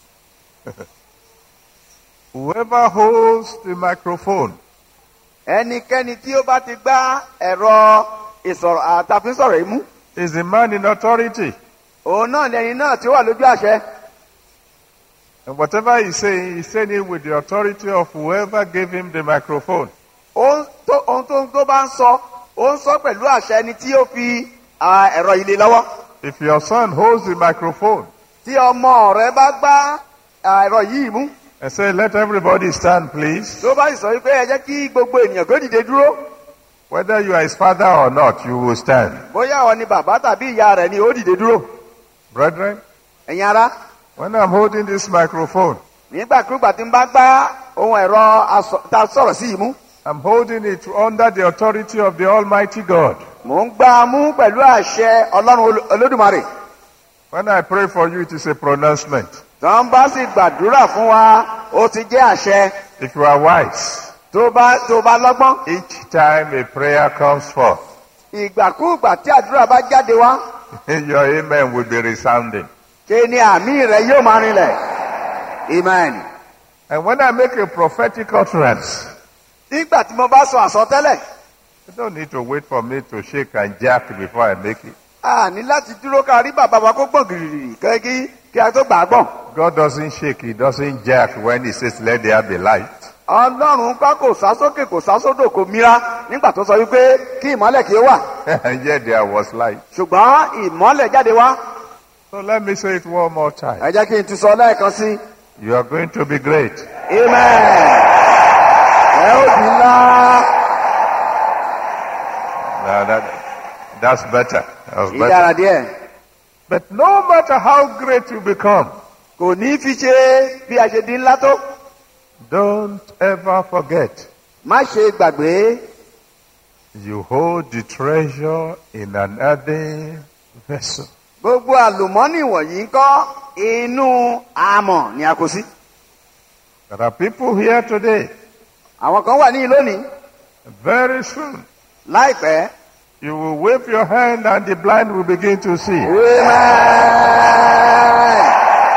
Whoever holds the microphone ẹnikẹ́ni tí ó bá ti gbá ẹ̀rọ ìsọ̀rọ̀ àtàfínsọ̀rọ̀ yìí mú is the man in authority. òun náà lẹni náà tí ó wà lójú àṣẹ And whatever he's saying, he's saying it with the authority of whoever gave him the microphone. ohun tó ohun tó tó bá ń sọ ó ń sọ pẹ̀lú àṣẹ ẹni tí ó fi ah, ẹ̀rọ ilé lọ́wọ́ If your son holds the microphone tí ọmọ rẹ bá gbá ah, ẹ̀rọ yìí mú and say, let everybody stand, please, tó bá sì sọ wípé ẹ jẹ́ kí gbogbo ènìyàn kó dìde dúró whether you are his father or not, you will stand. bóyá ọ ni bàbá tàbí ìyá rẹ ni ó dìde dúró Brethren, ẹ̀yin ara when I'm holding this microphone, nígbàkúgbà tí n bá gbá ohun ẹ̀rọ asọ- tá a sọ̀rọ̀ sí yìí mú I'm holding it under the authority of the Almighty God. mò ń gbá a mú pẹ̀lú àṣẹ ọlọ́run Oló- olódùmarè When I pray for you, it is a pronouncement. tó ń bá sì gbàdúrà fún wa ó ti jẹ́ àṣẹ If you are wise, tó bá tó bá lọ́gbọ́n each time a prayer comes forth, ìgbàkúgbà tí àdúrà bá jáde wá your amen will be resounding. ṣe ni àmì rẹ yóò máa rinlẹ̀ amen. And when I make a prophetic utterance, nígbà tí mo bá sọ àsọtẹ́lẹ̀ you don't need to wait for me to shake and jack before I make it. a ní láti dúró ká rí bàbá wa kó gbọ̀n gìrìrì kí kí a tó gbà á gbọ̀n. God doesn't shake, He doesn't jack when He says, let there be light. ọlọ́run kọ́ kò sá sókè kò sá sódò kò mira nígbà tó sọ wípé kí ìmọ́lẹ̀ kí ó wà and yet there was light. ṣùgbọ́n ìmọ́lẹ̀ jáde wá So let me say it one more time. ẹ jẹ́ kí n tún sọ lẹ́ẹ̀kan sí You are going to be great. amen ẹ ó di ńlá Now that, that's better. That's better. ìdára díẹ̀ But no matter how great you become, kò ní fi ṣe bí a ṣe di ńlá tó don't ever forget má ṣe gbàgbé you hold the treasure in an earthen vessel. gbogbo àlùmọ́nì wọ̀nyí ń kọ́ inú amọ̀ ni a kó sí There are people here today. àwọn kan wà ní lónìí Very soon, láìpẹ́ you will wave your hand and the blind will begin to see. Amen.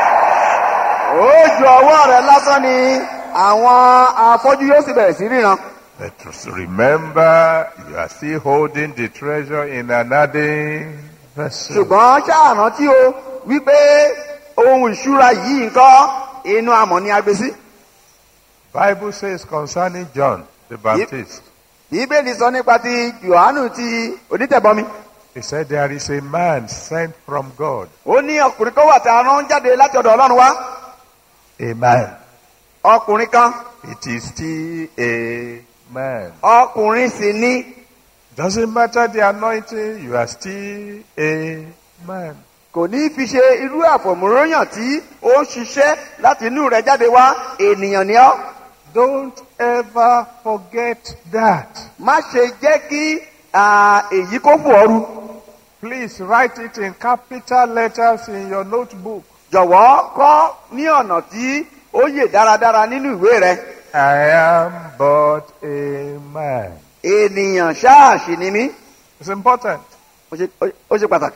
ó ju ọwọ́ rẹ̀ lásán ni àwọn afọ́jú yóò sì bẹ̀rẹ̀ sí ríran. But just remember, you are still holding the treasure in an earthen vessel. ṣùgbọ́n ṣáàrán tí o wípé ohun ìṣúra yìí nǹkan inú amọ̀ ni a gbé sí. Bible says concerning John the Baptist, bíbélì sọ nípa ti yohanu ti onítẹ̀bọmi. he said there is a man sent from God. ó ní ọkùnrin kan wà tí a rán jáde láti ọ̀dọ̀ ọlọ́run wá. A man. ọkùnrin kan It is still a man. ọkùnrin sì ni Doesn't matter the anointing, you are still a man. kò ní fi ṣe irú àfọ̀mọ́ròyàn tí ó ń ṣiṣẹ́ láti inú rẹ̀ jáde wá ènìyàn ni ọ́. Don't ever forget that. má ṣe jẹ́ kí ah, èyí kó fò ooru. Please write it in capital letters in your notebook. jọ̀wọ́ kọ́ ní ọ̀nà tí ó yè dáradára nínú ìwé rẹ. I am but a man. ènìyàn ṣáàṣì ni mí. It's important. ó ṣe- ó- ó ṣe pàtàkì.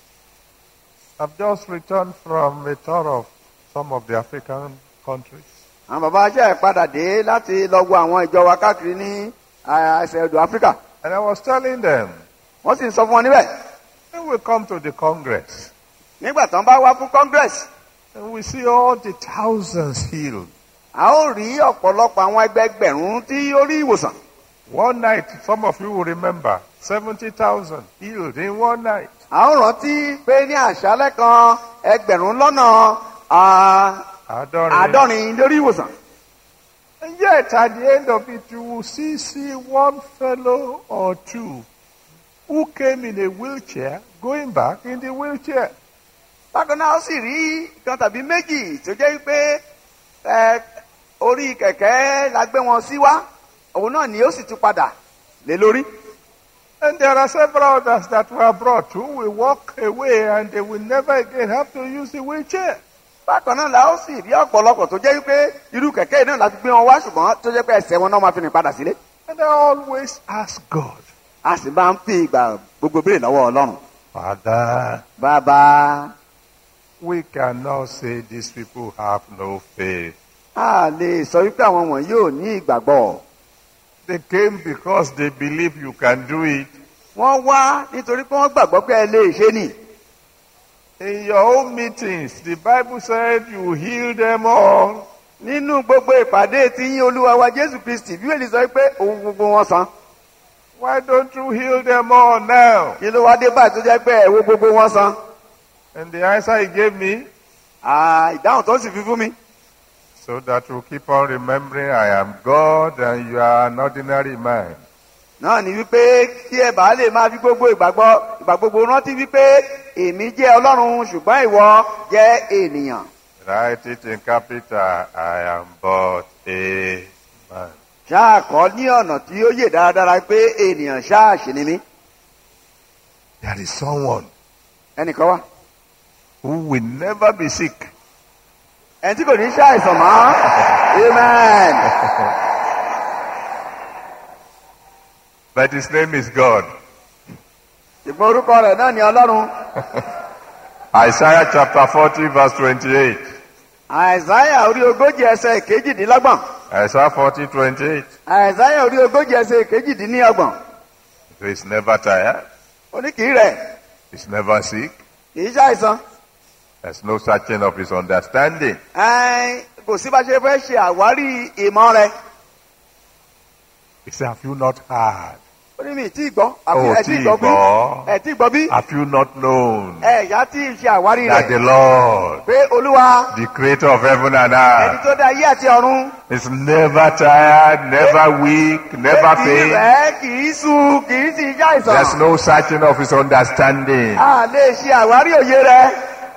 I've just returned from a tour of some of the African countries. àwọn bàbá aṣẹ́ padà dé láti lọ wo àwọn ìjọ wa káàkiri ní ah, ẹsẹ̀ odò áfíríkà. And I was telling them, wọ́n sì ń sọ fún wọn níbẹ̀. when we come to the Congress, nígbà tán bá wá fún congress and we see all the thousands healed. a ó rí ọ̀pọ̀lọpọ̀ àwọn ẹgbẹgbẹ̀rún tí ó rí ìwòsàn. One night, some of you will remember, 70,000 healed in one night. a ó rántí pé ní àṣálẹ́ kan ẹgbẹ̀rún lọ́nà ah, Adoring. àádọ́rin lórí ìwòsàn. And yet, at the end of it, you will see, see one fellow or two who came in a wheelchair going back in the wheelchair. bákan náà ó sì rí kan tàbí méjì tó jẹ́ pé ẹ, orí kẹ̀kẹ́ la gbé wọn sí wá òun náà ni ó sì tún padà lé lórí. And there are several others that were brought who will walk away and they will never again have to use the wheelchair. bákan náà la ó sì rí ọ̀pọ̀lọpọ̀ tó jẹ́ wípé irú kẹ̀kẹ́ yìí náà la fi gbé wọn wá ṣùgbọ́n tó jẹ́ pé ẹsẹ̀ wọn náà máa fi rìn padà sílé. And I always ask God, a sì máa ń fi ìgbà gbogbo béèrè lọ́wọ́ ọlọ́run. Father, bàbá we cannot say these people have no faith. a lè sọ wípé àwọn wọ̀nyí ò ní ìgbàgbọ́. They came because they believe you can do it. wọ́n wá nítorí pé wọ́n gbàgbọ́ pé ẹ lè ṣe nì. In your own meetings, the Bible said you heal them all. nínú gbogbo ìpàdé tí yín olúwa wa jésù kristi bí wèlé sọ pé òun gbogbo wọn san. Why don't you heal them all now? kí ló wá dé báyìí tó jẹ́ pé ẹ̀wọ́ gbogbo wọn san. And the answer he gave me, Ah, ìdáhùn tó sì fi fún mi. so that you keep on remembering I am God and you are an ordinary man. náà ni wípé kí ẹ bàá lè máa fi gbogbo ìgbàgbọ́ ìgbà gbogbo rántí wípé èmi jẹ́ ọlọ́run ṣùgbọ́n ìwọ jẹ́ ènìyàn. Write it in capital, I am but a man. ṣáà kọ́ ní ọ̀nà tí ó yè dáradára pé ènìyàn ṣáà ṣì ni mí. There is someone ẹnìkan wá. who will never be sick. ẹni tí kò ní ṣàìsàn mọ́. amen. But his name is God. ìgbọ́n orúkọ rẹ̀ náà ni ọlọ́run. Isaiah chapter 40 verse 28. àìsáyà orí ogójì ẹsẹ̀ kejìdínlọ́gbọ̀n. Isaiah 40, 28. àìsáyà orí ogójì ẹsẹ̀ kejìdínlọ́gbọ̀n. He's never tired. oníkìí rẹ̀ He's never sick. kì í ṣàìsàn. There's no searching of his understanding. Ẹn, kò sí bá ṣe fẹ́ ṣe àwárí ìmọ̀ rẹ̀. He said, Have you not heard? ó ní mi tí gbọ́ Ó àbí ẹ tí tí gbọ́ bí gbọ́. ẹ tí gbọ́ bí Have you not known ẹ ìyá tí ì ṣe àwárí that the rẹ̀ Lord, pé olúwa the creator of heaven and ẹni earth, tó dá ayé àti ọ̀run is never tired, never weak, never kì í faint? rẹ̀ kì í sú kì í sì já There's ìsàn no searching of his understanding. a lè ṣe àwárí òye rẹ̀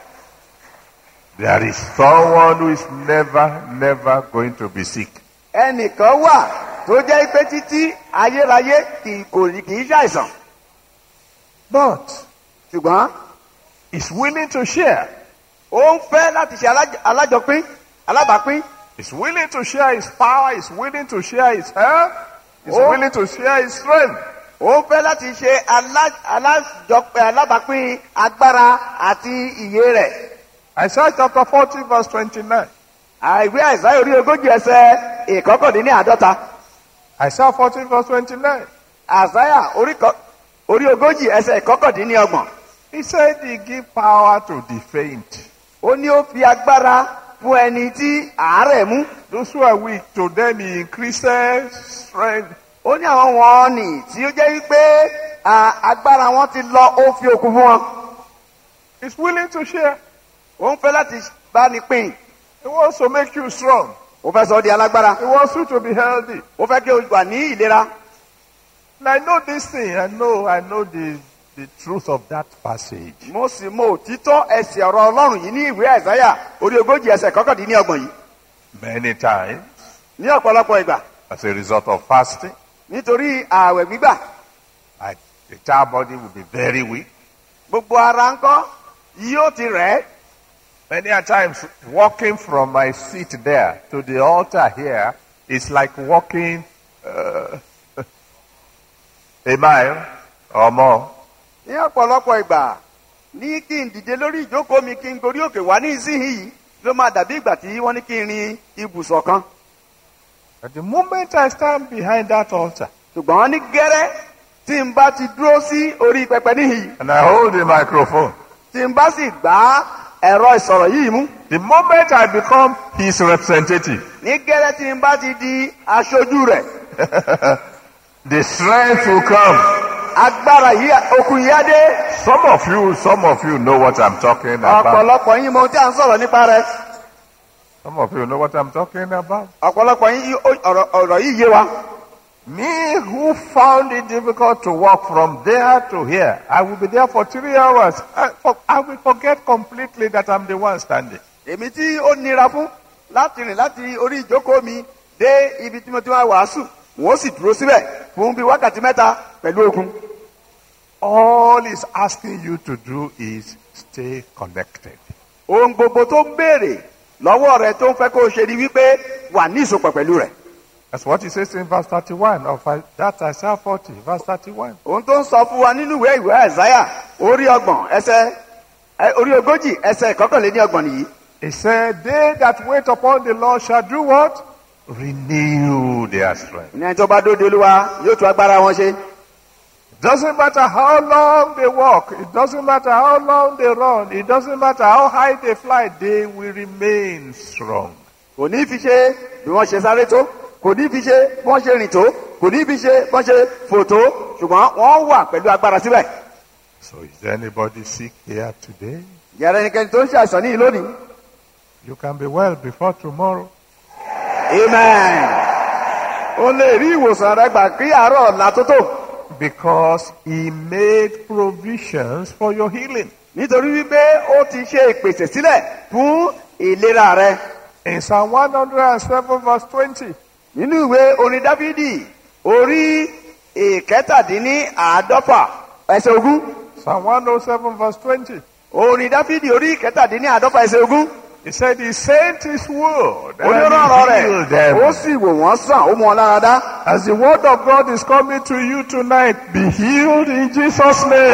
There is someone who is never, never going to be sick. ẹnìkan wà tó jẹ́ pé títí ayérayé kì kò ní kì í ṣàìsàn But ṣùgbọ́n he's willing to share. ó ń fẹ́ láti ṣe aláj- alájọpín alábàápín He's willing to share his power. He's willing to share his health. He's Oh. willing to share his strength. ó ń fẹ́ láti ṣe alá- alájọpín alábàápín agbára àti ìyè rẹ̀. Isaiah chapter 40 verse 29. àìwé àìsáyà orí ogójì ẹsẹ ìkọkàndínní àádọ́ta Isaiah 40 verse 29. àìsáyà orí kọ- orí ogójì ẹsẹ ìkọkàndínní ọgbọ̀n He said he give power to the faint. ó ní ó fi agbára fún ẹni tí àárẹ̀ mú Those who are weak, to them he increases strength. ó ní àwọn wọn nì tí ó jẹ́ wípé à, agbára wọn ti lọ ó fi okun fún wọn He's willing to share. ó ń fẹ́ láti bá ní pín He wants to make you strong. ó fẹ́ sọ ọ́ di alágbára He wants you to be healthy. ó fẹ́ kí o wà ní ìlera And I know this thing. I know, I know the, the truth of that passage. mo sì mọ òtítọ́ ẹsẹ̀ ọ̀rọ̀ ọlọ́run yìí ní ìwé àìsáyà orí ogójì ẹsẹ̀ ìkọkàndínní ọgbọ̀n yìí Many times, ní ọ̀pọ̀lọpọ̀ ìgbà as a result of fasting, nítorí ààwẹ̀ gbígbà I, the child body will be very weak. gbogbo ara ńkọ́ yóò ti rẹ̀ ẹ́ Many a times, walking from my seat there to the altar here is like walking uh, a mile or more. ní ọ̀pọ̀lọpọ̀ ìgbà ní kí n dìde lórí ìjókòó mi kí n gorí òkè wá ní ìsinyìí ló máa dàbí ìgbà tí wọ́n ní kí n rin ibùsọ̀ kan At the moment I stand behind that altar ṣùgbọ́n ní gẹ́rẹ́ tí n bá ti dúró sí orí pẹpẹ níhìí and I hold the microphone, tí n bá sì gbá ẹ̀rọ ìsọ̀rọ̀ yìí mú the moment I become his representative, ní gẹ́rẹ́ tí n bá ti di aṣojú rẹ̀ the strength will come. agbára yìí okùn yìí á dé Some of you, some of you know what I'm talking about. ọ̀pọ̀lọpọ̀ yín mọ ohun tí à ń sọ̀rọ̀ nípa rẹ̀ Some of you know what I'm talking about. ọ̀pọ̀lọpọ̀ yín ó- ọ̀rọ̀ ọ̀rọ̀ yìí yé wa Me who found it difficult to walk from there to here, I will be there for three hours. I, for, I will forget completely that I'm the one standing. èmi tí ó nira fún láti rìn láti orí ìjókòó mi dé ibi tí mo ti wá wàásù wọ́n sì dúró síbẹ̀ fún bíi wákàtí mẹ́ta pẹ̀lú okun. all he's asking you to do is stay connected. ohun gbogbo tó ń béèrè lọ́wọ́ rẹ tó ń fẹ́ kó o ṣe ni wípé wà ní ìsopọ̀ pẹ̀lú rẹ̀. That's what he says in verse 31 of I- that Isaiah 40, verse 31. ohun tó ń sọ fún wa nínú ìwé ìwé àìsáyà orí ọgbọ̀n ẹsẹ̀ ẹ, orí ogójì ẹsẹ̀ ìkọkànléní ọgbọ̀n nìyí. He said, They that wait upon the Lord shall do what? Renew their strength. ní ẹni tó bá dóde olúwa yóò tún agbára wọn ṣe. Doesn't matter how long they walk, it doesn't matter how long they run, it doesn't matter how high they fly, they will remain strong. kò ní fi ṣe bí wọ́n ṣe sáré tó kò ní fi ṣe bí wọ́n ṣe rìn tó kò ní fi ṣe bí wọ́n ṣe fò tó ṣùgbọ́n wọ́n wà pẹ̀lú agbára síbẹ̀. So is there anybody sick here today? yàrá ẹnikẹ́ni tó ń ṣe àìsàn níyì lónìí. You can be well before tomorrow. amen. o lè rí ìwòsàn rẹ gbà kí àárọ̀ ọ̀la tó tó Because he made provisions for your healing. nítorí wípé ó ti ṣe ìpèsè sílẹ̀ fún ìlera rẹ. In Psalm 107 verse 20, nínú ìwé orin dáfídì orí ìkẹtàdínní àádọ́fà ẹsẹ̀ ogún Psalm 107 verse 20, orin dáfídì orí ìkẹtàdínní àádọ́fà ẹsẹ̀ ogún he said he sent his word onírọ̀rọ̀ and he healed rẹ̀ ó them. sì wò wọ́n sàn ó mú wọn lára dá. As the word of God is coming to you tonight, be healed in Jesus' name.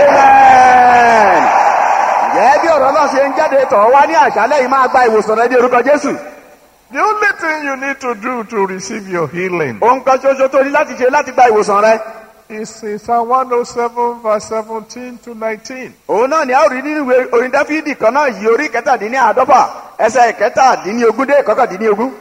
amen. ǹjẹ́ bí ọ̀rọ̀ náà ṣe ń jáde tọ̀ wá ní àṣálẹ̀ yìí máa gba ìwòsàn rẹ ní orúkọ jésù. The only thing you need to do to receive your healing ohun kan ṣoṣo tó ní láti ṣe láti gba ìwòsàn rẹ. is in Psalm 107 verse 17 to 19. òun náà ni a ó rí nínú ìwé orin dáfídì kan náà yìí orí kẹtàdínní àádọ́fà ẹsẹ̀ kẹtàdínní ogún dé kọkàndínní ogún.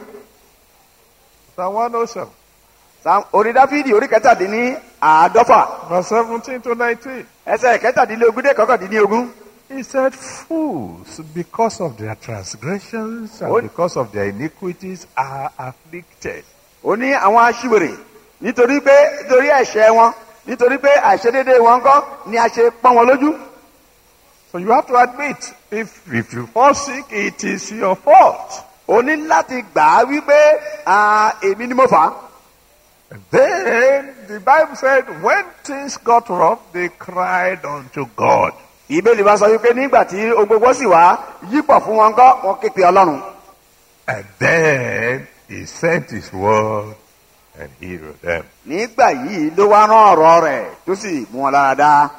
Psalm 107 Sam- orin dáfídì orí kẹtàdínní àádọ́fà verse 17 to 19. ẹsẹ̀ kẹtàdínní ogún dé kọkàndínní ogún. He said, Fools, because of their transgressions and What? because of their iniquities, are afflicted. ó ní àwọn aṣiwèrè nítorí pé nítorí ẹ̀ṣẹ̀ wọn nítorí pé àìṣedédé wọn kọ́ ni a ṣe pọ́n wọn lójú. So you have to admit, if, if you fall sick, it is your fault. ó ní láti gbà á wípé "Ah, èmi ni mo fà á. And then the Bible said, when things got rough, they cried unto God. ìbéèlì bá sọ wípé nígbà tí ohun gbogbo sì wá yípọ̀ fún wọn kọ́ wọn képe ọlọ́run. And then he sent his word and healed them. nígbà yìí ló wá rán ọ̀rọ̀ rẹ̀ tó sì mú wọn lára dá.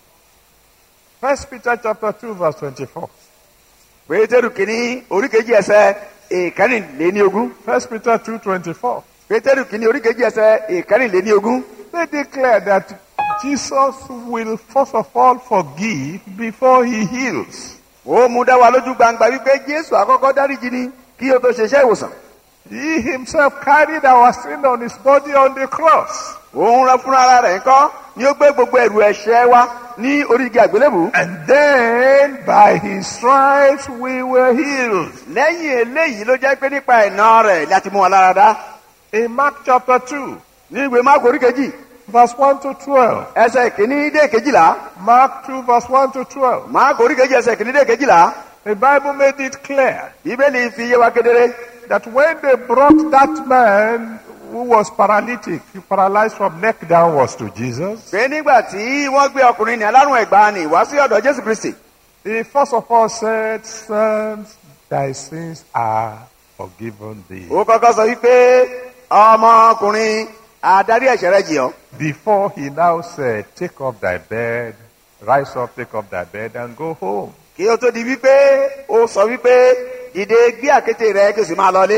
First Peter chapter 2 verse 24. pétérù kìíní oríkejì ẹsẹ̀ ìkẹrìnléní ogún. First Peter 2 24. pétérù kìíní oríkejì ẹsẹ̀ ìkẹrìnléní ogún. They declare that Jesus will first of all forgive before he heals. ó mú dá wa lójú gbangba wípé jésù àkọ́kọ́ dáríjì ni kí o tó ṣeṣẹ́ ìwòsàn. He himself carried our sin on his body on the cross. òun rẹ fúnra ara rẹ̀ ńkọ́ ni ó gbé gbogbo ẹ̀rù ẹ̀ṣẹ̀ wa ní orí igi àgbélébù. And then by his stripes we were healed. lẹ́yìn eléyìí ló jẹ́ pé nípa ẹ̀nà rẹ̀ láti mú wọn lára dá. In Mark chapter 2 ní ìwé máàkù orí kejì verse 1 to 12. ẹsẹ̀ kìíní dé kejìlá. Mark 2 verse 1 to 12. máàkù orí kejì ẹsẹ̀ kìíní dé kejìlá. The Bible made it clear bíbélì fi yé wa kedere. that when they brought that man who was paralytic, paralyzed from neck downwards to Jesus, pé nígbà tí wọ́n gbé ọkùnrin ní alárùn ẹ̀gbá ni wá sí ọ̀dọ̀ jésù kristi. he first of all said, Son, thy sins are forgiven thee. ó kọ́kọ́ sọ wípé ọmọkùnrin adarí ẹ̀ṣẹ̀ rẹ̀ jì ọ́. Before he now said, Take up thy bed, rise up, take up thy bed, and go home. kí ó tó di wípé ó sọ wípé dìde gbé àkété rẹ kí o sì máa lọlé.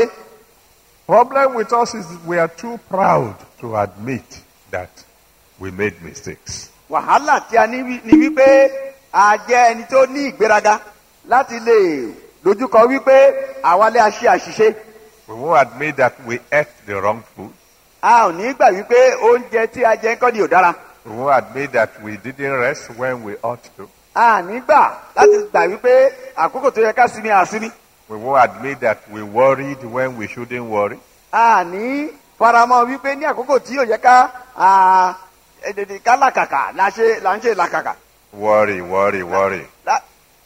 Problem with us is we are too proud to admit that we made mistakes. wàhálà tí a ní wí- ni wípé a jẹ́ ẹni tó ní ìgbéraga láti lè dojúkọ wípé àwa lè ṣe àṣìṣe. We won't admit that we ate the wrong food. a ò ní gbà wípé oúnjẹ tí a jẹ kọ́ ni ò dára. We won't admit that we didn't rest when we ought to. a ní gbà láti gbà wípé àkókò tó yẹ ká sinmi àsinmi. We won't admit that we worried when we shouldn't worry. a ní faramọ́ wípé ní àkókò tí yóò yẹ ká à, èdèdè ká làkàkà la ṣe là ń ṣe làkàkà. Worry, worry, worry. La-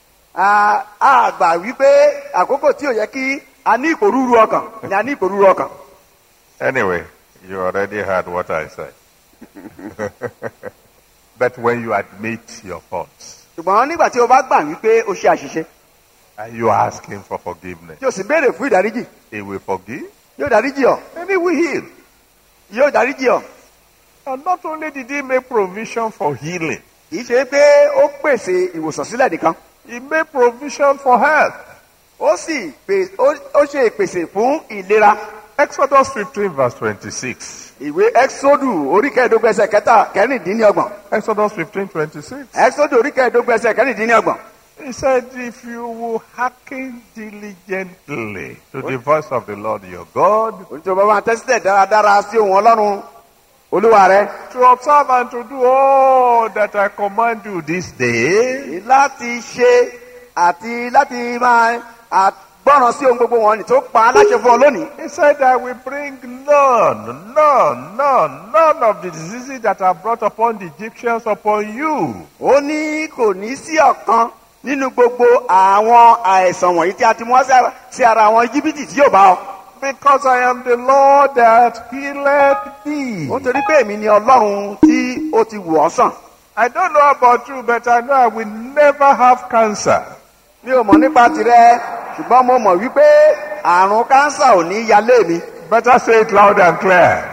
a a gbà wípé àkókò tí ò yẹ kí a ní ìpòrúurú ọkàn ni a ní ìpòrúurú ọkàn. Anyway, you already heard what I said. But when you admit your faults ṣùgbọ́n nígbà tí o bá gbà wípé o ṣe àṣìṣe and you ask Him for forgiveness, tí o sì béèrè fún ìdáríjì He will forgive yóò dáríjì ọ and He will heal. yóò dáríjì ọ And not only did He make provision for healing, kì í ṣe pé ó pèsè ìwòsàn sílẹ̀ nìkan He made provision for health. ó sì pè ó ó ṣe ìpèsè fún ìlera Exodus 15, verse 26. ìwé exodu orí kẹẹ̀ẹ́dógún ẹsẹ̀ kẹta kẹrìndínlọ́gbọ̀n Exodus 15, 26. exodu orí kẹẹ̀ẹ́dógún ẹsẹ̀ kẹrìndínlọ́gbọ̀n He said, If you will hearken diligently to the voice of the Lord your God, oníṣòwò bá máa tẹ́sílẹ̀ dáradára sí ohun ọlọ́run olúwa rẹ to observe and to do all that I command you this day, láti ṣe àti láti máa àgbọ́ràn sí ohun gbogbo wọn ni tó pa á láṣẹ fún ọ lónìí he said, I will bring none, none, none, none of the diseases that are brought upon the Egyptians upon you. ó ní kò ní sí ọ̀kan nínú gbogbo àwọn àìsàn wọ̀nyí tí a ti mú wá sí ara- sí ara àwọn íjíbítì tí yóò bá ọ. Because I am the Lord that healeth thee. ó torí pé èmi ni ọlọ́run tí ó ti wù ọ́ sàn. I don't know about you, but I know I will never have cancer. mi ò mọ̀ nípa tirẹ̀ ṣùgbọ́n mo mọ̀ wípé àrùn kánsà ò ní yalé mi. Better say it loud and clear.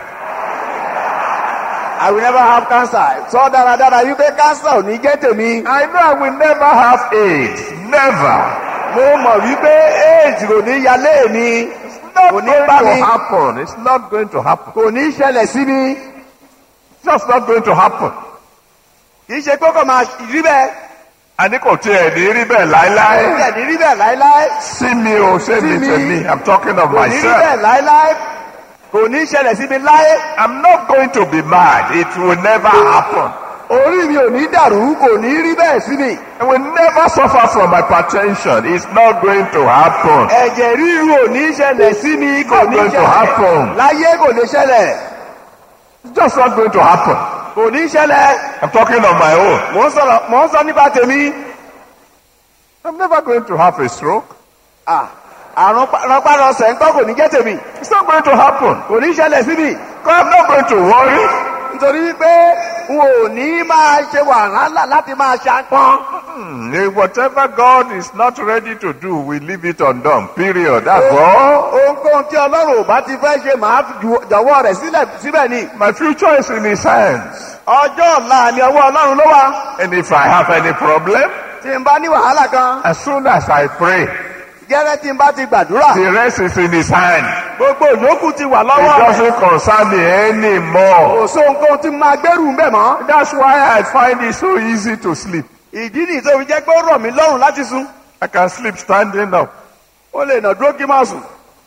I will never have cancer. sọ dáradára wípé kánsà ò ní jẹ́ tèmi. I know I will never have AIDS. Never. mo mọ̀ wípé aids kò ní yalé mi. It's not Kò ní going bá to mi. happen. It's not going to happen. kò ní ṣẹlẹ̀ sí mi. It's just not going to happen. kì í ṣe pé kò máa rí bẹ́ẹ̀. A ní kò tiẹ̀ ní rí bẹ́ẹ̀ láéláé. kò ní rí bẹ́ẹ̀ láéláé. Sí mi o, ṣé mi Sí mi. tèmi. I'm talking of kò ní rí myself. bẹ́ẹ̀ láéláé. kò ní ṣẹlẹ̀ sí mi láé. I'm not going to be mad. It will never happen. orí mi ò ní dàrú kò ní rí bẹ́ẹ̀ sí mi. I will never suffer from hypertension. It's not going to happen. ẹ̀jẹ̀ ríru ò ní ṣẹlẹ̀ sí mi kò ní Not going to ṣẹlẹ̀. happen. láyé kò ní ṣẹlẹ̀. It's just not going to happen. kò ní ṣẹlẹ̀. I'm talking of my own. mò ń sọ̀rọ̀ mò ń sọ nípa tèmi. I'm never going to have a stroke. Ah, àrùn rọpárọsẹ̀ ńkọ́ kò ní jẹ́ tèmi. It's not going to happen. kò ní ṣẹlẹ̀ sí mi. I'm not going to worry. nítorí wípé n ò ní máa ṣe wàhálà láti máa ṣàpọ́n. Hmm, eh, Whatever God is not ready to do, we leave it undone. Period. That's all. ohunkóhun tí ọlọ́run ò bá ti fẹ́ ṣe màá fi ju- jọ̀wọ́ rẹ̀ sílẹ̀ síbẹ̀ ni. My future is in His hands. ọjọ́ ọ̀la mi ọwọ́ ọlọ́run ló wà. And if I have any problem, tí n bá ní wàhálà kan as soon as I pray, gẹ́rẹ́ tí n bá ti gbàdúrà the rest is in His hand. gbogbo ìyókù ti wà It lọ́wọ́ rẹ̀. doesn't concern me anymore. kò sí ohunkóhun tí máa gbẹ́rù ń bẹ̀ mọ́. That's why I find it so easy to sleep. ìdí nìyí tó fi jẹ́ pé ó rọ̀ mí lọ́rùn láti sùn. I can sleep standing up. ó lè nà dúró kí n máa sùn.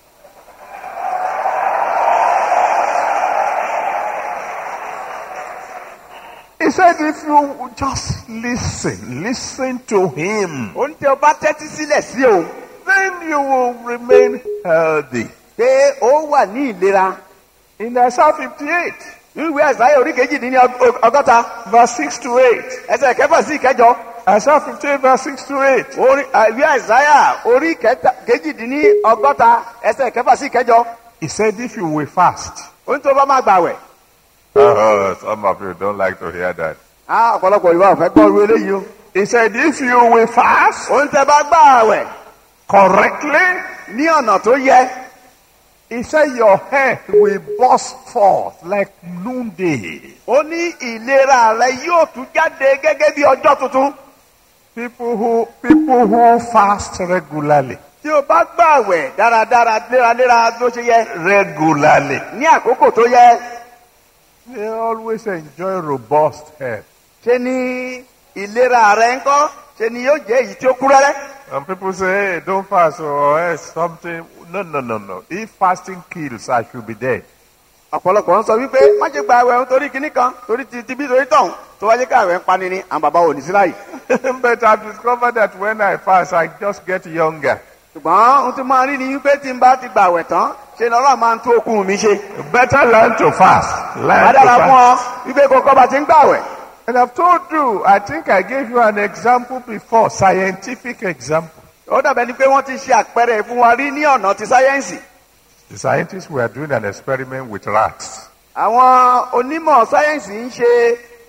He said, if you just listen, listen to Him, ó ní tí o bá tẹ́tí sílẹ̀ sí òun then you will remain healthy. pé ó wà ní ìlera. In Isaiah 58, nínú ìwé àìsáyà orí kejì ní ọgọ́ta verse 6 to 8. ẹsẹ̀ kẹfà sí ìkẹjọ. Isaiah 58, verse 6 to 8. orí ìwé àìsáyà orí kẹta- kejìdínní ọgọ́ta ẹsẹ̀ kẹfà sí ìkẹjọ. He said, if you will fast. ó ní tó bá máa gbàwẹ̀. Oh, some of you don't like to hear that. á ọ̀pọ̀lọpọ̀ ìwà ọ̀fẹ́ gbọ́ orí eléyìí o. He said, if you will fast ó ní tẹ bá gbàwẹ̀ correctly, ní ọ̀nà tó yẹ. he said, your hair will burst forth like noonday. ó ní ìlera rẹ yóò tún jáde gẹ́gẹ́ bí ọjọ́ tuntun. People who, people who fast regularly, tí o bá gbàwẹ̀ dáradára léraléra ló ṣe yẹ. regularly, ní àkókò tó yẹ. they always enjoy robust hair. ṣe ni ìlera rẹ ń kọ́ ṣe ni yóò jẹ́ èyí tí ó kú rẹ́rẹ́. And people say, hey, don't fast or else something. No, no, no, no. If fasting kills, I should be dead. ọ̀pọ̀lọpọ̀ ń sọ wípé má ṣe gba àwẹ̀ torí kinní kan torí ti ti bí torí tọ̀hún tó wáyé ká àwẹ̀ ń pani ni àwọn bàbá ò ní sí láyìí. but I've discovered that when I fast, I just get younger. ṣùgbọ́n ohun tí máa rí ni wípé tí n bá ti gba àwẹ̀ tán ṣe ni ọlọ́run máa ń tó okun mi ṣe. You better learn to fast. Learn má to dára fún fast. ọ wípé kókó bá ti ń gbà àwẹ̀. And I've told you, I think I gave you an example before, scientific example. ó dàbẹ̀ ni pé wọ́n ti ṣe àpẹẹrẹ fún wa rí ní ọ̀nà ti sáyẹ́ǹsì. The scientists were doing an experiment with rats. àwọn onímọ̀ sáyẹ́ǹsì ń ṣe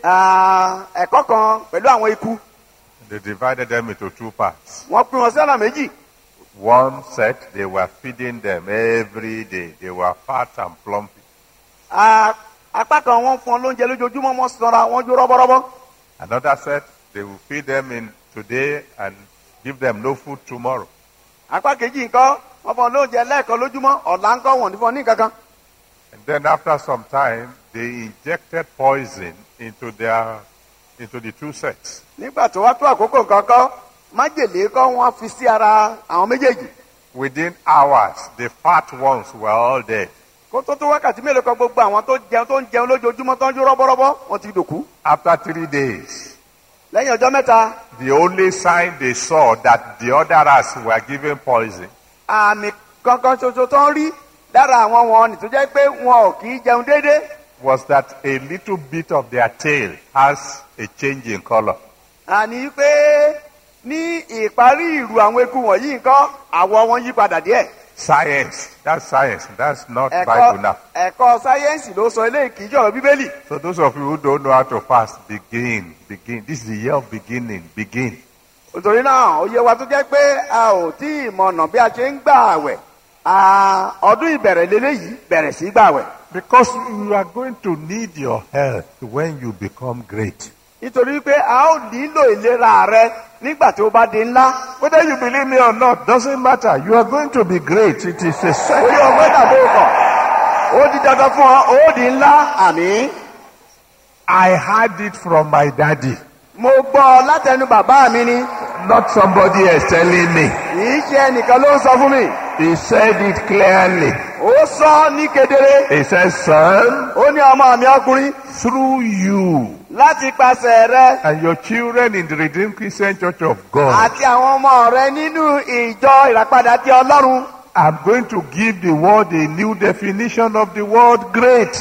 ah, ẹ̀kọ́ kan pẹ̀lú àwọn ikú They divided them into two parts. wọ́n pín wọn sí ọ̀nà méjì One set, they were feeding them every day. They were fat and plumpy. Ah, apá kan wọ́n fún wọn lóúnjẹ lójoojúmọ́ wọ́n sanra wọ́n jó rọ́bọ́rọ́bọ́ Another set, they will feed them in today and give them no food tomorrow. apá kejì nǹkan wọ́n fún wọn lóúnjẹ lẹ́ẹ̀kan lójúmọ́ ọ̀la ńkọ́ wọ́n ní fún wọn ní kankan And then after some time, they injected poison into their, into the two sets. nígbà tó wá tó àkókò kankan májèlé kọ́ wọ́n fi sí ara àwọn méjèèjì Within hours, the fat ones were all dead. kó tó tó wákàtí mélòó kan gbogbo àwọn tó jẹun tó ń jẹun lójoojúmọ́ tó ń jó rọ́bọ́rọ́bọ́ wọ́n ti dòkú After three days, lẹ́yìn ọjọ́ mẹ́ta the only sign they saw that the other rats were given poison àmì kankan ṣoṣo tó ń rí lára àwọn wọn ni tó jẹ́ pé wọn ò kì í jẹun déédéé was that a little bit of their tail has a change in color. àní pé ní ìparí ìrù àwọn eku wọ̀nyí nǹkan àwọ̀ wọn yí padà díẹ̀ Science. That's science. That's not ẹ̀kọ́ Bible now. ẹ̀kọ́ sáyẹ́ǹsì ló sọ eléyìí kì í jọ̀rọ̀ bíbélì So those of you who don't know how to fast, begin. Begin. This is the year of beginning. Begin. nítorí náà ó yẹ wa tó jẹ́ pé a ò tí ì mọ̀nà bí a ṣe ń gbà àwẹ̀ À, ọdún ìbẹ̀rẹ̀ lélẹ́yìí bẹ̀rẹ̀ sí gbà àwẹ̀ Because you are going to need your health when you become great. nítorí pé a ó nílò ìlera rẹ nígbà tí ó bá di ńlá Whether you believe me or not, doesn't matter. You are going to be great. It is a orí sign. ọgbẹ́ tàbí ọkọ̀ ó di dandan fún ọ ó di ńlá àmì I had it from my daddy, mo gbọ́ látẹnu bàbá mi ni not somebody else telling me. kì í ṣe ẹnìkan ló ń sọ fún mi He said it clearly. ó sọ ní kedere He said, son, ó ní ọmọ mi ọkùnrin through you láti pàṣẹ rẹ and your children in the Redeemed Christian Church of God, àti àwọn ọmọ rẹ nínú ìjọ ìràpadà ti ọlọ́run I'm going to give the world a new definition of the word great.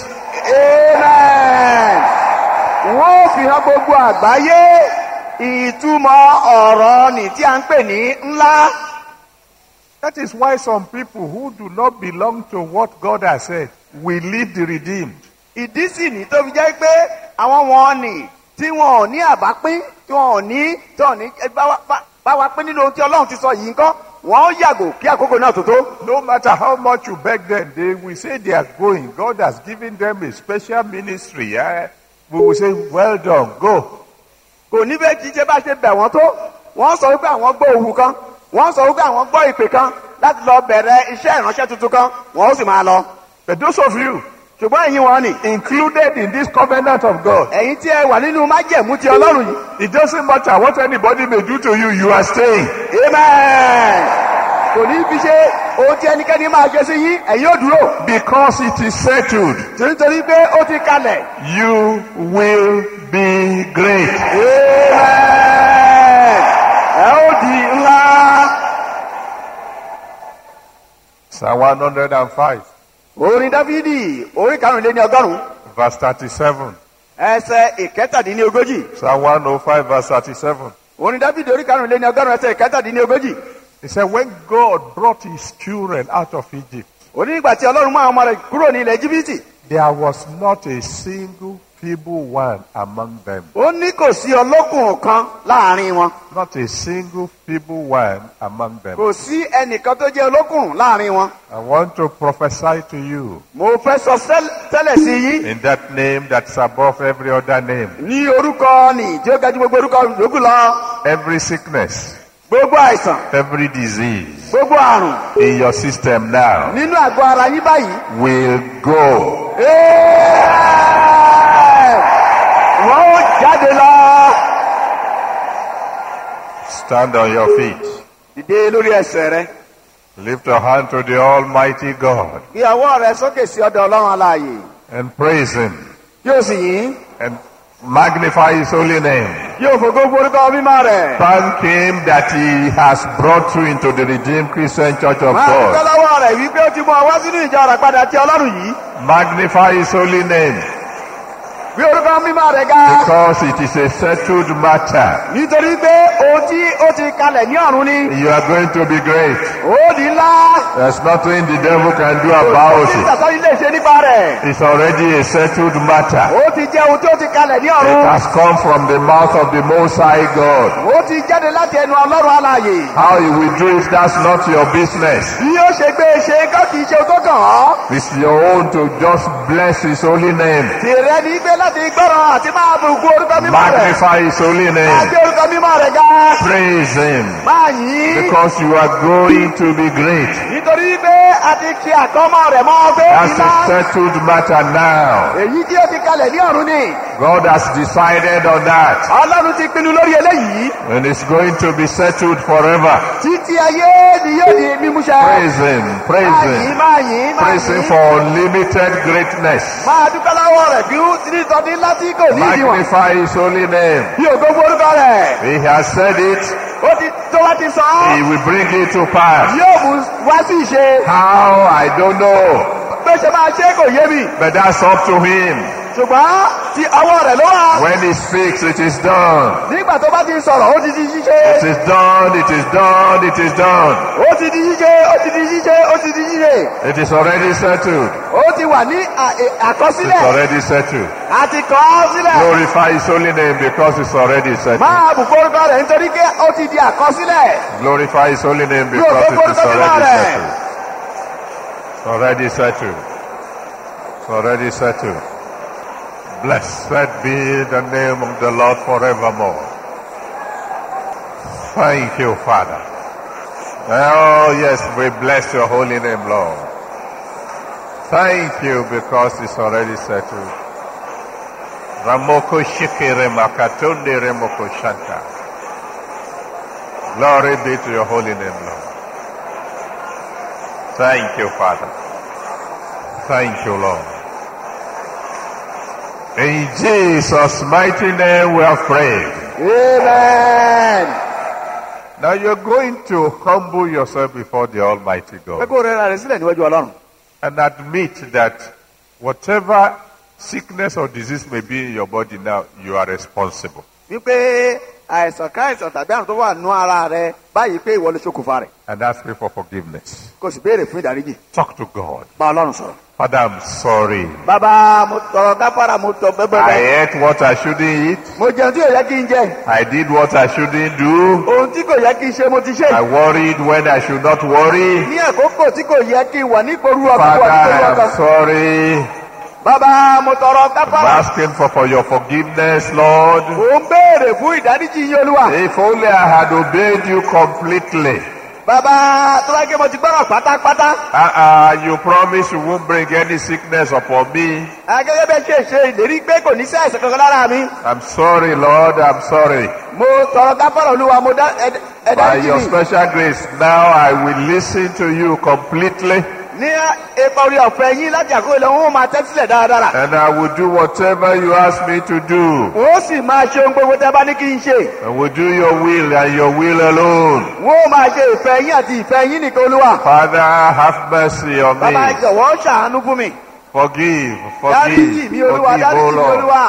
amen wọ́n fi hàn gbogbo àgbáyé ìtumọ̀ ọ̀rọ̀ nì tí a ń pè ní ńlá That is why some people who do not belong to what God has said will leave the redeemed. ìdí sì ní tó fi jẹ́ pé àwọn wọn nì tí wọn ò ní àbápín tí wọn ò ní tí wọn ò ní ẹ bá wa- bá- bá wa pín nínú ohun tí ọlọ́run ti sọ yìí ńkọ́ wọn ó yàgò kí àkókò náà tó tó. No matter how much you beg them, they will say they are going. God has given them a special ministry. eh? We will say, well done, go. kò ní bẹ́ẹ̀ kí ṣe bá ṣe bẹ̀ wọ́n tó wọ́n sọ wípé àwọn gbọ́ òwú kan wọ́n sọ wípé àwọn gbọ́ ìpè kan láti lọ bẹ̀rẹ̀ iṣẹ́ ìránṣẹ́ tuntun kan wọ́n ó sì máa lọ. But those of you ṣùgbọ́n ẹ̀yin wọn ni included in this covenant of God, ẹ̀yin tí ẹ wà nínú májẹ̀mú ti ọlọ́run yìí. it doesn't matter what anybody may do to you, you are staying. amen. kò ní fi ṣe ohun tí ẹnikẹ́ni máa ṣe sí yín ẹ̀yin ò dúró. Because it is settled, nítorí pé ó ti kalẹ̀. you will be great. amen. ẹ ó di ńlá. Psalm 105, orin dáfídì orí karùnléní ọgọ́rùn-ún verse 37. ẹsẹ̀ ìkẹtàdínlógójì. Psalm 105, verse 37. orin dáfídì orí karùnléní ọgọ́rùn-ún ẹsẹ̀ ìkẹtàdínlógójì. He said, when God brought his children out of Egypt, òní ìgbà tí ọlọ́run mú àwọn ọmọ rẹ̀ kúrò ní ilẹ̀ jìbìtì. there was not a single feeble one among them. ó ní kò sí ọlọ́kùnrin kan láàrin wọn. Not a single feeble one among them. kò sí ẹnìkan tó jẹ́ ọlọ́kùnrin láàrin wọn. I want to prophesy to you mo fẹ́ sọ sẹ́l- tẹ́lẹ̀ sí yín. in that name that's above every other name. ní orúkọ nì tí ó ga ju gbogbo orúkọ yòókù lọ. Every sickness, gbogbo àìsàn every disease gbogbo àrùn in your system now nínú àgọ́ ara yín báyìí. will go. Ẹ́ẹ̀! wọ́n ó jáde lọ. Stand on your feet. dìde lórí ẹsẹ̀ rẹ. Lift your hand to the Almighty God gbé ọwọ́ rẹ sókè sí ọ̀dọ̀ ọlọ́run aláàyè. and praise Him yóò sì yín. and magnify His holy name. yóò fògo forúkọ mímọ́ rẹ̀. Thank Him that He has brought you into the Redeemed Christian Church of máa dúpẹ́ God. lọ́wọ́ rẹ̀ wípé ó ti mú ọ wá sínú ìjọ rẹ̀ padà tí ọlọ́run yìí. Magnify His holy name. bí orúkọ mímọ́ rẹ̀ ga because it is a settled matter. nítorí pé ohun tí ó ti kalẹ̀ ní ọ̀run ni You are going to be great. ó di ńlá There's nothing the devil can do about tí it. sàtọ́ni lè ṣe nípa rẹ̀ It's already a settled matter. ó ti jẹ́ ohun tí ó ti kalẹ̀ ní It ọ̀run has come from the mouth of the Most High God. ó ti jáde láti ẹnu ọlọ́run alààyè How he will do it, that's not your business. bí ó ṣe gbé e ṣe kọ́ kì í ṣe ohun tó kàn án It's your own to just bless his holy name. tìrẹ ní gbé láti gbọ́ràn àti máa bùkún orúkọ mímọ́ rẹ̀ Magnify his holy name. àti orúkọ mímọ́ rẹ̀ ga Praise him. máa yìn Because you are going to be great. nítorí pé a ti kí àkọ́mọ́ rẹ̀ mọ́ pé That's iná a settled matter now. èyí tí ó ti kalẹ̀ ní ọ̀run ni God has decided on that. ọlọ́run ti pinnu lórí eléyìí And it's going to be settled forever. títí ayé ni yóò di mímúṣẹ. Praise him. Praise máa yìn him. máa yìn máa Praise him yìn for unlimited greatness. máa dúpẹ́ lọ́wọ́ rẹ̀ bí ó ti ní ìtọ́ni láti kò ní ìdíwọ̀n Magnify his holy name. bí ògo orúkọ rẹ̀ He has said it. ó ti tó láti sọ ọ́ He will bring it to pass. yóò mú wá sí ìṣe How? I don't know. bó ṣe máa ṣe kò yé mi But that's up to him. ṣùgbọ́n ti ọwọ́ rẹ̀ ló wà When he speaks, it is done. nígbà tó bá ti sọ̀rọ̀ ó ti di ṣíṣe It is done. It is done. It is done. ó ti di ṣíṣe ó ti di ṣíṣe ó ti di ṣíṣe It is already settled. ó ti wà ní à- è- It's àkọsílẹ̀ already settled. àti kọ́ ọ́ sílẹ̀ Glorify his holy name because it's already settled. máa bùkún orúkọ rẹ̀ nítorí pé ó ti di àkọsílẹ̀ Glorify his holy name because it is already settled. It's already settled. It's already settled. Blessed be the name of the Lord forevermore. Thank you, Father. Oh, yes, we bless your holy name, Lord. Thank you because it's already settled. Ramoko shikere makatonde remoko shanta. Glory be to your holy name, Lord. Thank you, Father. Thank you, Lord. In Jesus' mighty name we have prayed. amen. Now you're going to humble yourself before the Almighty pé God kó rẹ́ra rẹ̀ sílẹ̀ níwájú ọlọ́run and admit that whatever sickness or disease may be in your body now, you are responsible. wípé àìsàn káìsàn tàbí àrùn tó wà nú ara rẹ báyìí pé ìwọ ló ṣokùnfà rẹ̀ And ask me for forgiveness. kò sì béèrè fún ìdáríjì Talk to God. bá ọlọ́run sọ̀rọ̀. Father, I'm sorry. bàbá mo tọrọ gáfárà mo tọ I bẹ́bẹ́bẹ́ ate what I shouldn't eat. mo jẹun tí kò yẹ kí n jẹ I did what I shouldn't do. ohun tí kò yẹ kí n ṣe mo ti ṣe I worried when I should not worry. ní àkókò tí kò yẹ kí n wà ní ìporú ọkàn Father, wà ní ìporú I ọkàn am sorry. bàbá mo tọrọ I'm gáfárà asking for, for your forgiveness, Lord. mo ń béèrè fún ìdáríjì yín olúwa If only I had obeyed you completely. bàbá tó bá gé mo ti gbọ́rọ̀ pátápátá Uh-uh, you promised you won't bring any sickness upon me. gẹ́gẹ́ bẹ́ẹ̀ ṣe ṣe ìlérí pé kò ní sí àìsàn kankan lára mi I'm sorry, Lord. I'm sorry. mo tọrọ gáfárà olúwa mo dá ẹ- ẹ By dáríjì your mi special grace, now I will listen to you completely ní ipa orí ọ̀fẹ́ yín láti àkókò ilẹ̀ wọn ó máa tẹ́tí sílẹ̀ dáradára and I will do whatever you ask me to do. wọ́n ó sì máa ṣe ohun gbogbo tẹ́ bá ní kí n ṣe And will do your will and your will alone. wọ́n ó máa ṣe ìfẹ́ yín àti ìfẹ́ yín nìkan olúwa Father, have mercy on bàbá me. jọ̀wọ́ ṣàánú fún mi Forgive, dáríjì forgive, mi olúwa forgive, dáríjì oh mi Lord. olúwa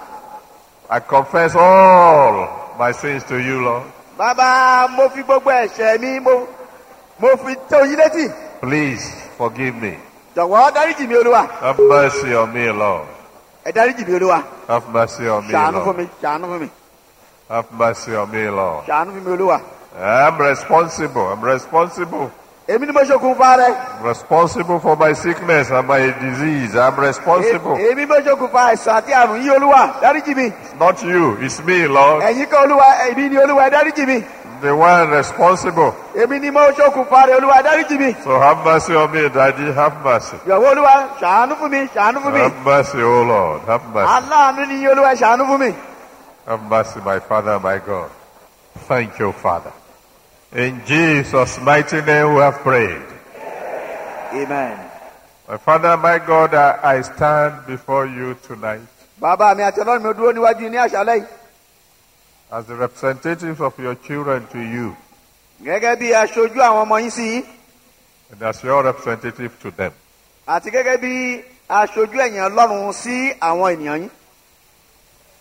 I confess all my sins to you, Lord. bàbá mo fi gbogbo ẹ̀ṣẹ̀ mi mo mo fi tó yín létí Please forgive me. jọ̀wọ́ dáríjì mi olúwa Have mercy on me, Lord. ẹ dáríjì mi olúwa Have mercy on me, ṣàánú fún Lord. mi ṣàánú fún mi Have mercy on me, Lord. ṣàánú fún mi olúwa I'm responsible. I'm responsible. èmi ni mo ṣokùnfà rẹ̀ I'm responsible for my sickness and my disease. I'm responsible. E- èmi mo ṣokùnfà àìsàn àti àrùn yìí olúwa dáríjì mi It's not you, it's me, Lord. ẹ̀yin kan olúwa èmi ni olúwa ẹ dáríjì mi The one responsible. èmi ni mo ṣokùnfà rẹ̀ olúwa ẹ dáríjì mi So have mercy on me, Daddy. Have mercy. jọ̀wọ́ olúwa ṣàánú fún mi ṣàánú fún mi Have mercy, oh Lord. Have mercy. aláàánú ni yín olúwa ẹ ṣàánú fún mi Have mercy, my Father, my God. Thank you, Father. In Jesus' mighty name we have prayed. amen. My Father, my God, I, I stand before you tonight bàbá mi àti ọlọ́run mi ò dúró níwájú yín ní àṣálẹ́ yìí as the representatives of your children to you gẹ́gẹ́ bí aṣojú àwọn ọmọ yín sí yín and as your representative to them. àti gẹ́gẹ́ bí aṣojú ẹ̀yìn ọlọ́run sí àwọn ènìyàn yín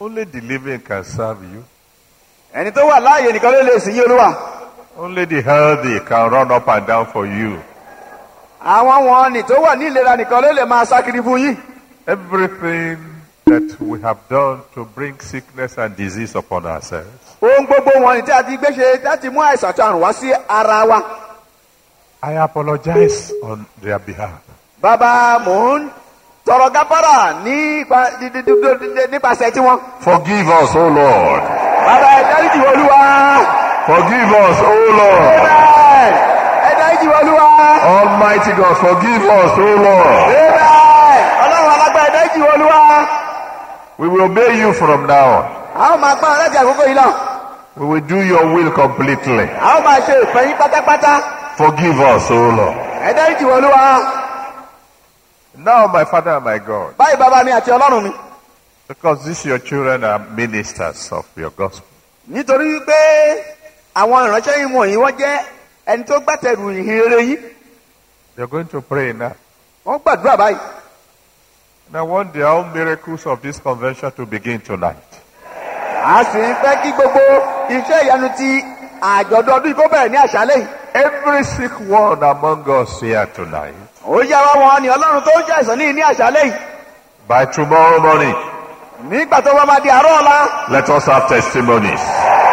Only the living can serve you. ẹni tó wà láàyè nìkan ló lè sìn yín olúwa Only the healthy can run up and down for you. àwọn wọn ni tó wà ní ìlera nìkan ló lè máa sákiri fún yín Everything that we have done to bring sickness and disease upon ourselves, ohun gbogbo wọn ni tí a ti gbé ṣe láti mú àìsàn àti àrùn wá sí ara wa I apologize on their behalf. bàbá mò ń tọrọ gáfárà nípa di- di- di- di- di- nípasẹ̀ tiwọn Forgive us, O Lord. bàbá ẹ dáríjì wá olúwa Forgive us, O Lord. Amen. ẹ dáríjì wá olúwa Almighty God, forgive us, O Lord. Amen. ọlọ́run alágbá ẹ dáríjì wá olúwa We will obey you from now on. a ó máa gbọ́ láti àkókò yìí náà We will do your will completely. a ó máa ṣe ìfẹ́ yín pátápátá Forgive us, O Lord. ẹ dáríjì wá olúwa Now, my Father and my God, báyìí bàbá mi àti ọlọ́run mi because these your children are ministers of your gospel, nítorí wípé àwọn ìránṣẹ́ yìí wọ̀nyí wọ́n jẹ́ ẹni tó gbàtẹ̀rù ìhìnrere yìí they're going to pray now. wọ́n gbàdúrà báyìí And I want the own miracles of this convention to begin tonight. a sì ń fẹ́ kí gbogbo iṣẹ́ ìyanu ti àjọ̀dún ọdún yìí kó bẹ̀rẹ̀ ní àṣálẹ́ yìí Every sick one among us here tonight, ó yá wá wọn ni ọlọ́run tó ń ṣàìsàn ní ní àṣálẹ́ yìí by tomorrow morning, nígbà tó bá máa di àárọ̀ ọ̀la let us have testimonies.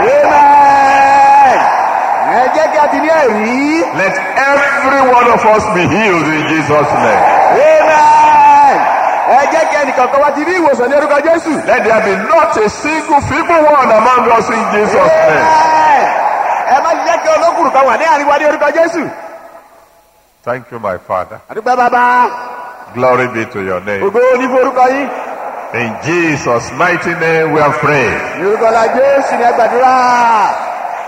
amen ẹ jẹ́ kí a ti ní ẹ̀rí Let every one of us be healed in Jesus' name. amen ẹ jẹ́ kí ẹnìkan kan wá ti rí ìwòsàn ní orúkọ jésù Let there be not a single feeble one among us in Jesus' name. amen ẹ má jẹ́ kí olókùnrin kan wà ní àríwá ní orúkọ jésù Thank you, my Father. àdúgbò bàbá Glory be to your name. ògo ní forúkọ yín. In Jesus' mighty name we are praying. Yorùbá la Jésù ní ẹgbàdúrà.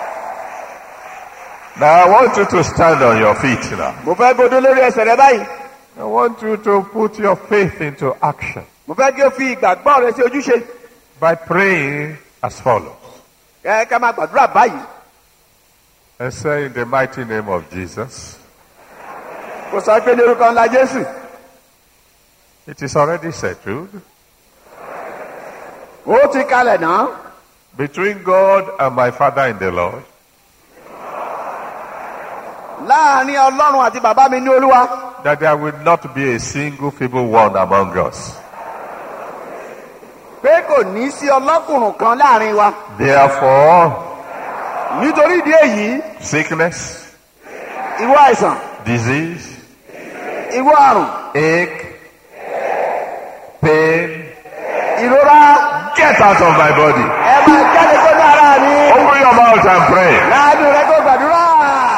Now I want you to stand on your feet now. Mo fẹ́ gbódó lórí ẹsẹ̀ rẹ báyìí. I want you to put your faith into action Mo fẹ́ kí o fi ìgbàgbọ́ rẹ sí ojúṣe. by praying as follows. Ẹ ká máa gbàdúrà báyìí. And say in the mighty name of Jesus, Kò sọ pé ní orúkọ ńlá Jésù. it is already settled Ó ti kalẹ̀ náà. between God and my Father in the Lord Láàárín Ọlọ́run àti bàbá mi ní Olúwa. that there will not be a single feeble one among us. Pé kò ní sí ọlọ́kùnrin kan láàárín wa. Therefore, Nítorí ìdí èyí, sickness, ìwọ àìsàn, disease, ìwọ àrùn, ache, pain, ìrora, get out of my body. ẹ máa jáde tó ní ara mi. Open your mouth and pray. Láàánú rẹ kó gbàdúrà.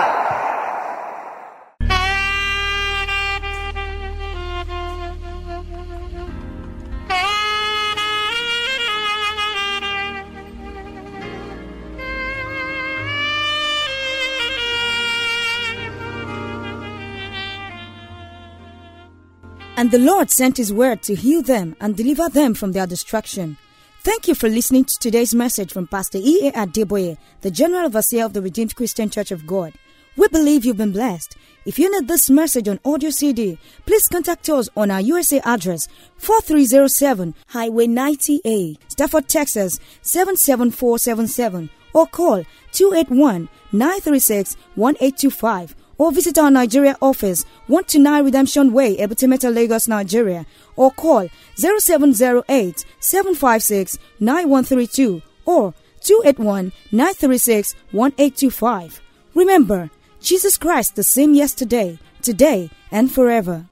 And the Lord sent his word to heal them and deliver them from their destruction. Thank you for listening to today's message from Pastor E.A. Adeboye, the General Overseer of the Redeemed Christian Church of God. We believe you've been blessed. If you need this message on audio CD, please contact us on our USA address 4307 Highway 90A, Stafford, Texas 77477 or call 281 936 1825 or visit our Nigeria office 129 Redemption Way, Ebutimeta, Lagos, Nigeria or call 0708 756 9132 or 281 936 1825. Remember, Jesus Christ the same yesterday, today, and forever.